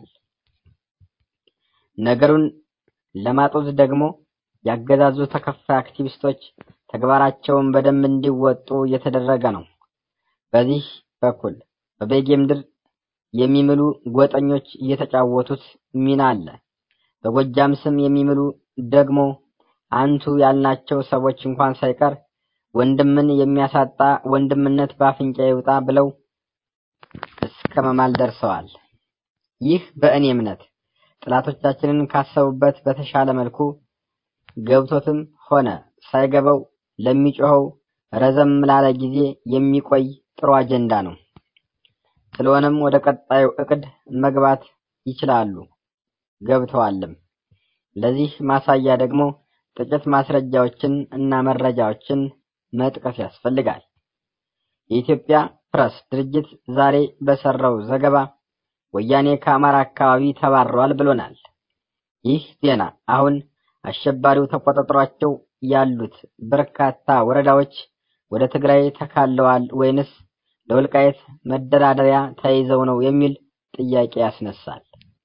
ነገሩን ለማጦዝ ደግሞ ያገዛዙ ተከፋይ አክቲቪስቶች ተግባራቸውን በደንብ እንዲወጡ እየተደረገ ነው። በዚህ በኩል በቤጌ ምድር የሚምሉ ጎጠኞች እየተጫወቱት ሚና አለ። በጎጃም ስም የሚምሉ ደግሞ አንቱ ያልናቸው ሰዎች እንኳን ሳይቀር ወንድምን የሚያሳጣ ወንድምነት በአፍንጫ ይውጣ ብለው እስከ መማል ደርሰዋል። ይህ በእኔ እምነት ጥላቶቻችንን ካሰቡበት በተሻለ መልኩ ገብቶትም ሆነ ሳይገባው ለሚጮኸው ረዘም ላለ ጊዜ የሚቆይ ጥሩ አጀንዳ ነው። ስለሆነም ወደ ቀጣዩ እቅድ መግባት ይችላሉ፣ ገብተዋልም። ለዚህ ማሳያ ደግሞ ጥቂት ማስረጃዎችን እና መረጃዎችን መጥቀስ ያስፈልጋል። የኢትዮጵያ ፕሬስ ድርጅት ዛሬ በሰራው ዘገባ ወያኔ ከአማራ አካባቢ ተባረዋል ብሎናል። ይህ ዜና አሁን አሸባሪው ተቆጣጥሯቸው ያሉት በርካታ ወረዳዎች ወደ ትግራይ ተካለዋል ወይንስ ለወልቃየት መደራደሪያ ተይዘው ነው የሚል ጥያቄ ያስነሳል።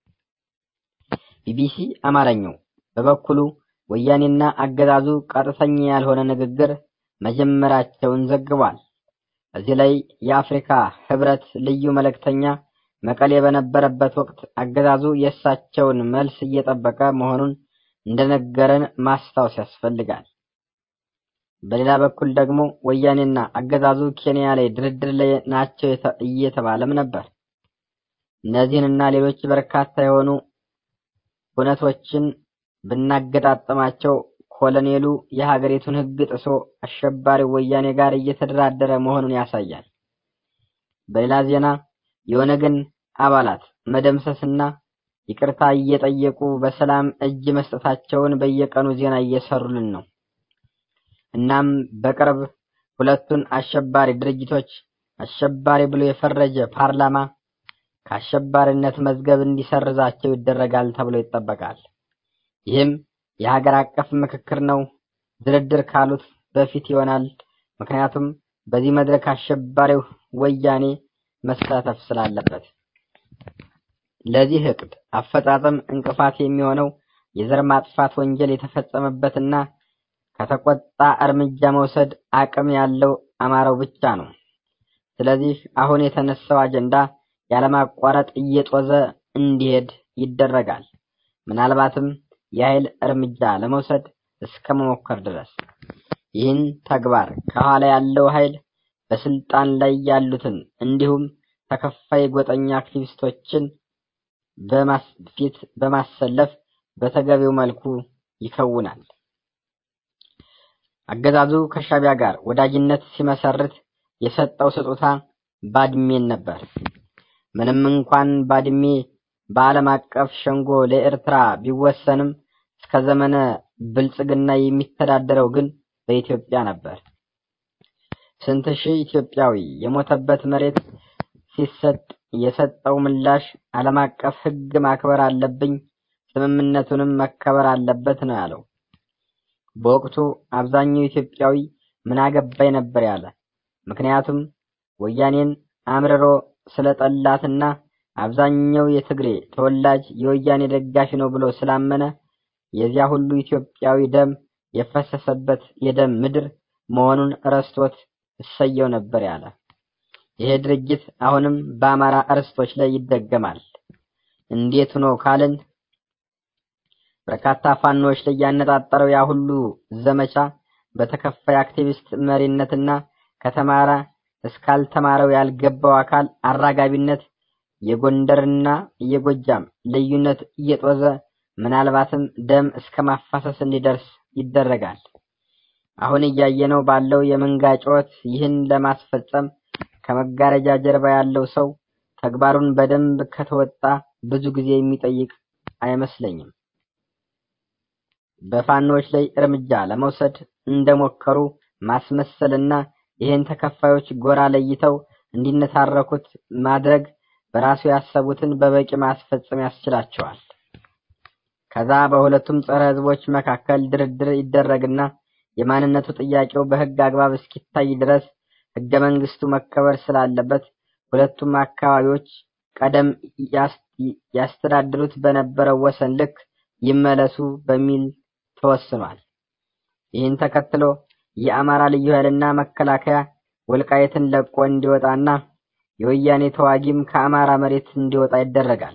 ቢቢሲ አማርኛው በበኩሉ ወያኔና አገዛዙ ቀጥተኛ ያልሆነ ንግግር መጀመራቸውን ዘግቧል። እዚህ ላይ የአፍሪካ ህብረት ልዩ መልእክተኛ መቀሌ በነበረበት ወቅት አገዛዙ የእሳቸውን መልስ እየጠበቀ መሆኑን እንደነገረን ማስታወስ ያስፈልጋል። በሌላ በኩል ደግሞ ወያኔና አገዛዙ ኬንያ ላይ ድርድር ላይ ናቸው እየተባለም ነበር። እነዚህንና ሌሎች በርካታ የሆኑ እውነቶችን ብናገጣጥማቸው ኮሎኔሉ የሀገሪቱን ሕግ ጥሶ አሸባሪ ወያኔ ጋር እየተደራደረ መሆኑን ያሳያል። በሌላ ዜና የኦነግን አባላት መደምሰስና ይቅርታ እየጠየቁ በሰላም እጅ መስጠታቸውን በየቀኑ ዜና እየሰሩልን ነው። እናም በቅርብ ሁለቱን አሸባሪ ድርጅቶች አሸባሪ ብሎ የፈረጀ ፓርላማ ከአሸባሪነት መዝገብ እንዲሰርዛቸው ይደረጋል ተብሎ ይጠበቃል። ይህም የሀገር አቀፍ ምክክር ነው። ድርድር ካሉት በፊት ይሆናል። ምክንያቱም በዚህ መድረክ አሸባሪው ወያኔ መሳተፍ ስላለበት። ለዚህ እቅድ አፈጻጸም እንቅፋት የሚሆነው የዘር ማጥፋት ወንጀል የተፈጸመበትና ከተቆጣ እርምጃ መውሰድ አቅም ያለው አማራው ብቻ ነው። ስለዚህ አሁን የተነሳው አጀንዳ ያለማቋረጥ እየጦዘ እንዲሄድ ይደረጋል። ምናልባትም የኃይል እርምጃ ለመውሰድ እስከ መሞከር ድረስ። ይህን ተግባር ከኋላ ያለው ኃይል በስልጣን ላይ ያሉትን እንዲሁም ተከፋይ ጎጠኛ አክቲቪስቶችን በማስፊት በማሰለፍ በተገቢው መልኩ ይከውናል። አገዛዙ ከሻቢያ ጋር ወዳጅነት ሲመሰርት የሰጠው ስጦታ ባድሜን ነበር። ምንም እንኳን ባድሜ በዓለም አቀፍ ሸንጎ ለኤርትራ ቢወሰንም እስከ ዘመነ ብልጽግና የሚተዳደረው ግን በኢትዮጵያ ነበር። ስንት ሺህ ኢትዮጵያዊ የሞተበት መሬት ሲሰጥ የሰጠው ምላሽ ዓለም አቀፍ ሕግ ማክበር አለብኝ፣ ስምምነቱንም መከበር አለበት ነው ያለው። በወቅቱ አብዛኛው ኢትዮጵያዊ ምን አገባኝ ነበር ያለ። ምክንያቱም ወያኔን አምርሮ ስለጠላትና አብዛኛው የትግሬ ተወላጅ የወያኔ ደጋፊ ነው ብሎ ስላመነ የዚያ ሁሉ ኢትዮጵያዊ ደም የፈሰሰበት የደም ምድር መሆኑን ረስቶት እሰየው ነበር ያለ። ይሄ ድርጅት አሁንም በአማራ እርስቶች ላይ ይደገማል። እንዴት ነው ካልን በርካታ ፋኖች ላይ ያነጣጠረው ያ ሁሉ ዘመቻ በተከፋይ አክቲቪስት መሪነትና ከተማረ እስካልተማረው ያልገባው አካል አራጋቢነት የጎንደርና የጎጃም ልዩነት እየጦዘ ምናልባትም ደም እስከ ማፋሰስ እንዲደርስ ይደረጋል። አሁን እያየነው ባለው የመንጋ ጩኸት ይህን ለማስፈጸም ከመጋረጃ ጀርባ ያለው ሰው ተግባሩን በደንብ ከተወጣ ብዙ ጊዜ የሚጠይቅ አይመስለኝም። በፋኖች ላይ እርምጃ ለመውሰድ እንደሞከሩ ማስመሰልና ይህን ተከፋዮች ጎራ ለይተው እንዲነታረኩት ማድረግ በራሱ ያሰቡትን በበቂ ማስፈጸም ያስችላቸዋል። ከዛ በሁለቱም ጸረ ሕዝቦች መካከል ድርድር ይደረግና የማንነቱ ጥያቄው በሕግ አግባብ እስኪታይ ድረስ ሕገ መንግስቱ መከበር ስላለበት ሁለቱም አካባቢዎች ቀደም ያስተዳድሩት በነበረው ወሰን ልክ ይመለሱ በሚል ተወስኗል። ይህን ተከትሎ የአማራ ልዩ ኃይልና መከላከያ ወልቃየትን ለቆ እንዲወጣና የወያኔ ተዋጊም ከአማራ መሬት እንዲወጣ ይደረጋል።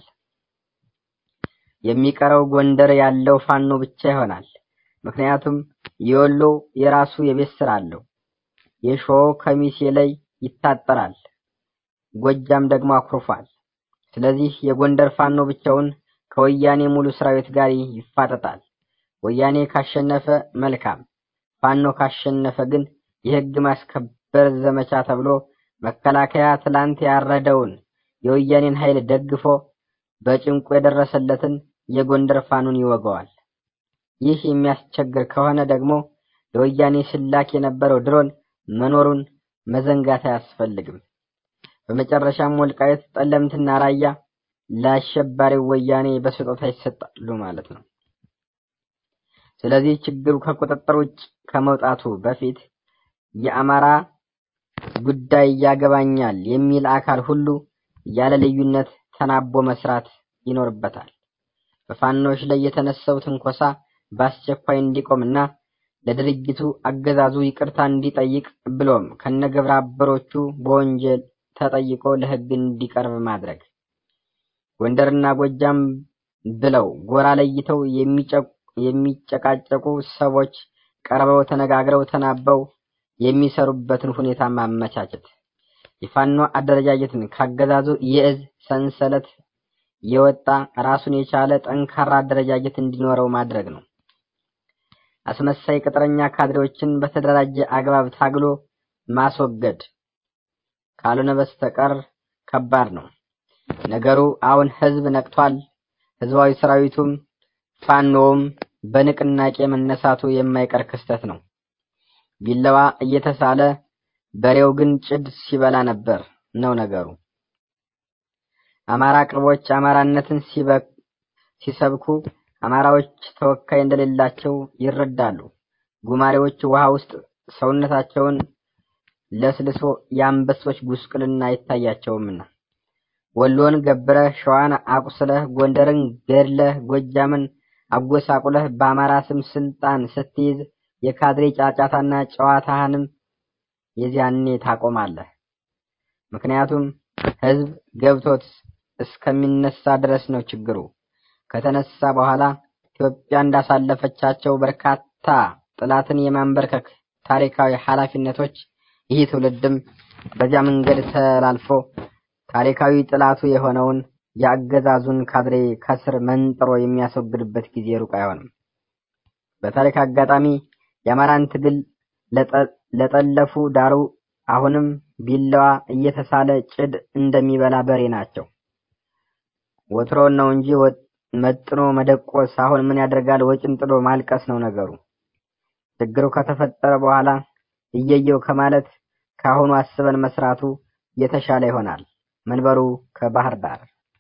የሚቀረው ጎንደር ያለው ፋኖ ብቻ ይሆናል። ምክንያቱም የወሎ የራሱ የቤት ስራ አለው። የሾው ከሚሴ ላይ ይታጠራል። ጎጃም ደግሞ አኩርፏል። ስለዚህ የጎንደር ፋኖ ብቻውን ከወያኔ ሙሉ ሰራዊት ጋር ይፋጠጣል። ወያኔ ካሸነፈ መልካም፣ ፋኖ ካሸነፈ ግን የህግ ማስከበር ዘመቻ ተብሎ መከላከያ ትላንት ያረደውን የወያኔን ኃይል ደግፎ በጭንቁ የደረሰለትን የጎንደር ፋኑን ይወገዋል። ይህ የሚያስቸግር ከሆነ ደግሞ ለወያኔ ስላክ የነበረው ድሮን መኖሩን መዘንጋት አያስፈልግም። በመጨረሻም ወልቃየት፣ ጠለምትና ራያ ለአሸባሪው ወያኔ በስጦታ ይሰጣሉ ማለት ነው። ስለዚህ ችግሩ ከቁጥጥር ውጭ ከመውጣቱ በፊት የአማራ ጉዳይ ያገባኛል የሚል አካል ሁሉ ያለ ልዩነት ተናቦ መስራት ይኖርበታል። በፋኖች ላይ የተነሳው ትንኮሳ በአስቸኳይ እንዲቆምና ለድርጅቱ አገዛዙ ይቅርታ እንዲጠይቅ ብሎም ከነግብረ አበሮቹ በወንጀል ተጠይቆ ለሕግ እንዲቀርብ ማድረግ ጎንደርና ጎጃም ብለው ጎራ ለይተው የሚጨቃጨቁ ሰዎች ቀርበው ተነጋግረው ተናበው የሚሰሩበትን ሁኔታ ማመቻቸት የፋኖ አደረጃጀትን ካገዛዙ የእዝ ሰንሰለት የወጣ ራሱን የቻለ ጠንካራ አደረጃጀት እንዲኖረው ማድረግ ነው። አስመሳይ ቅጥረኛ ካድሬዎችን በተደራጀ አግባብ ታግሎ ማስወገድ ካልሆነ በስተቀር ከባድ ነው ነገሩ። አሁን ህዝብ ነቅቷል። ህዝባዊ ሰራዊቱም ፋኖውም በንቅናቄ መነሳቱ የማይቀር ክስተት ነው። ቢላዋ እየተሳለ በሬው ግን ጭድ ሲበላ ነበር ነው ነገሩ። አማራ ቅርቦች አማራነትን ሲሰብኩ አማራዎች ተወካይ እንደሌላቸው ይረዳሉ። ጉማሬዎች ውሃ ውስጥ ሰውነታቸውን ለስልሶ የአንበሶች ጉስቁልና አይታያቸውምና ወሎን ገብረህ ሸዋን አቁስለህ ጎንደርን ገድለህ ጎጃምን አጎሳቁለህ በአማራ ስም ስልጣን ስትይዝ የካድሬ ጫጫታና ጨዋታህንም የዚያኔ ታቆማለህ። ምክንያቱም ህዝብ ገብቶት እስከሚነሳ ድረስ ነው ችግሩ። ከተነሳ በኋላ ኢትዮጵያ እንዳሳለፈቻቸው በርካታ ጥላትን የማንበርከክ ታሪካዊ ኃላፊነቶች ይህ ትውልድም በዚያ መንገድ ተላልፎ ታሪካዊ ጥላቱ የሆነውን የአገዛዙን ካድሬ ከስር መንጥሮ የሚያስወግድበት ጊዜ ሩቅ አይሆንም። በታሪክ አጋጣሚ የአማራን ትግል ለጠለፉ ዳሩ አሁንም ቢላዋ እየተሳለ ጭድ እንደሚበላ በሬ ናቸው። ወትሮን ነው እንጂ መጥኖ መደቆስ አሁን ምን ያደርጋል ወጭን ጥሎ ማልቀስ ነው ነገሩ። ችግሩ ከተፈጠረ በኋላ እየየው ከማለት ከአሁኑ አስበን መስራቱ የተሻለ ይሆናል። መንበሩ ከባህር ዳር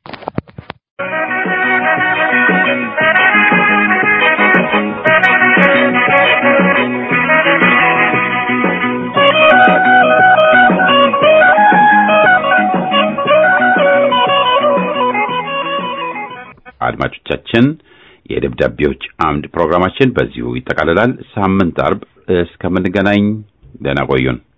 አድማጮቻችን የደብዳቤዎች አምድ ፕሮግራማችን በዚሁ ይጠቃልላል። ሳምንት አርብ እስከምንገናኝ ደህና ቆዩን።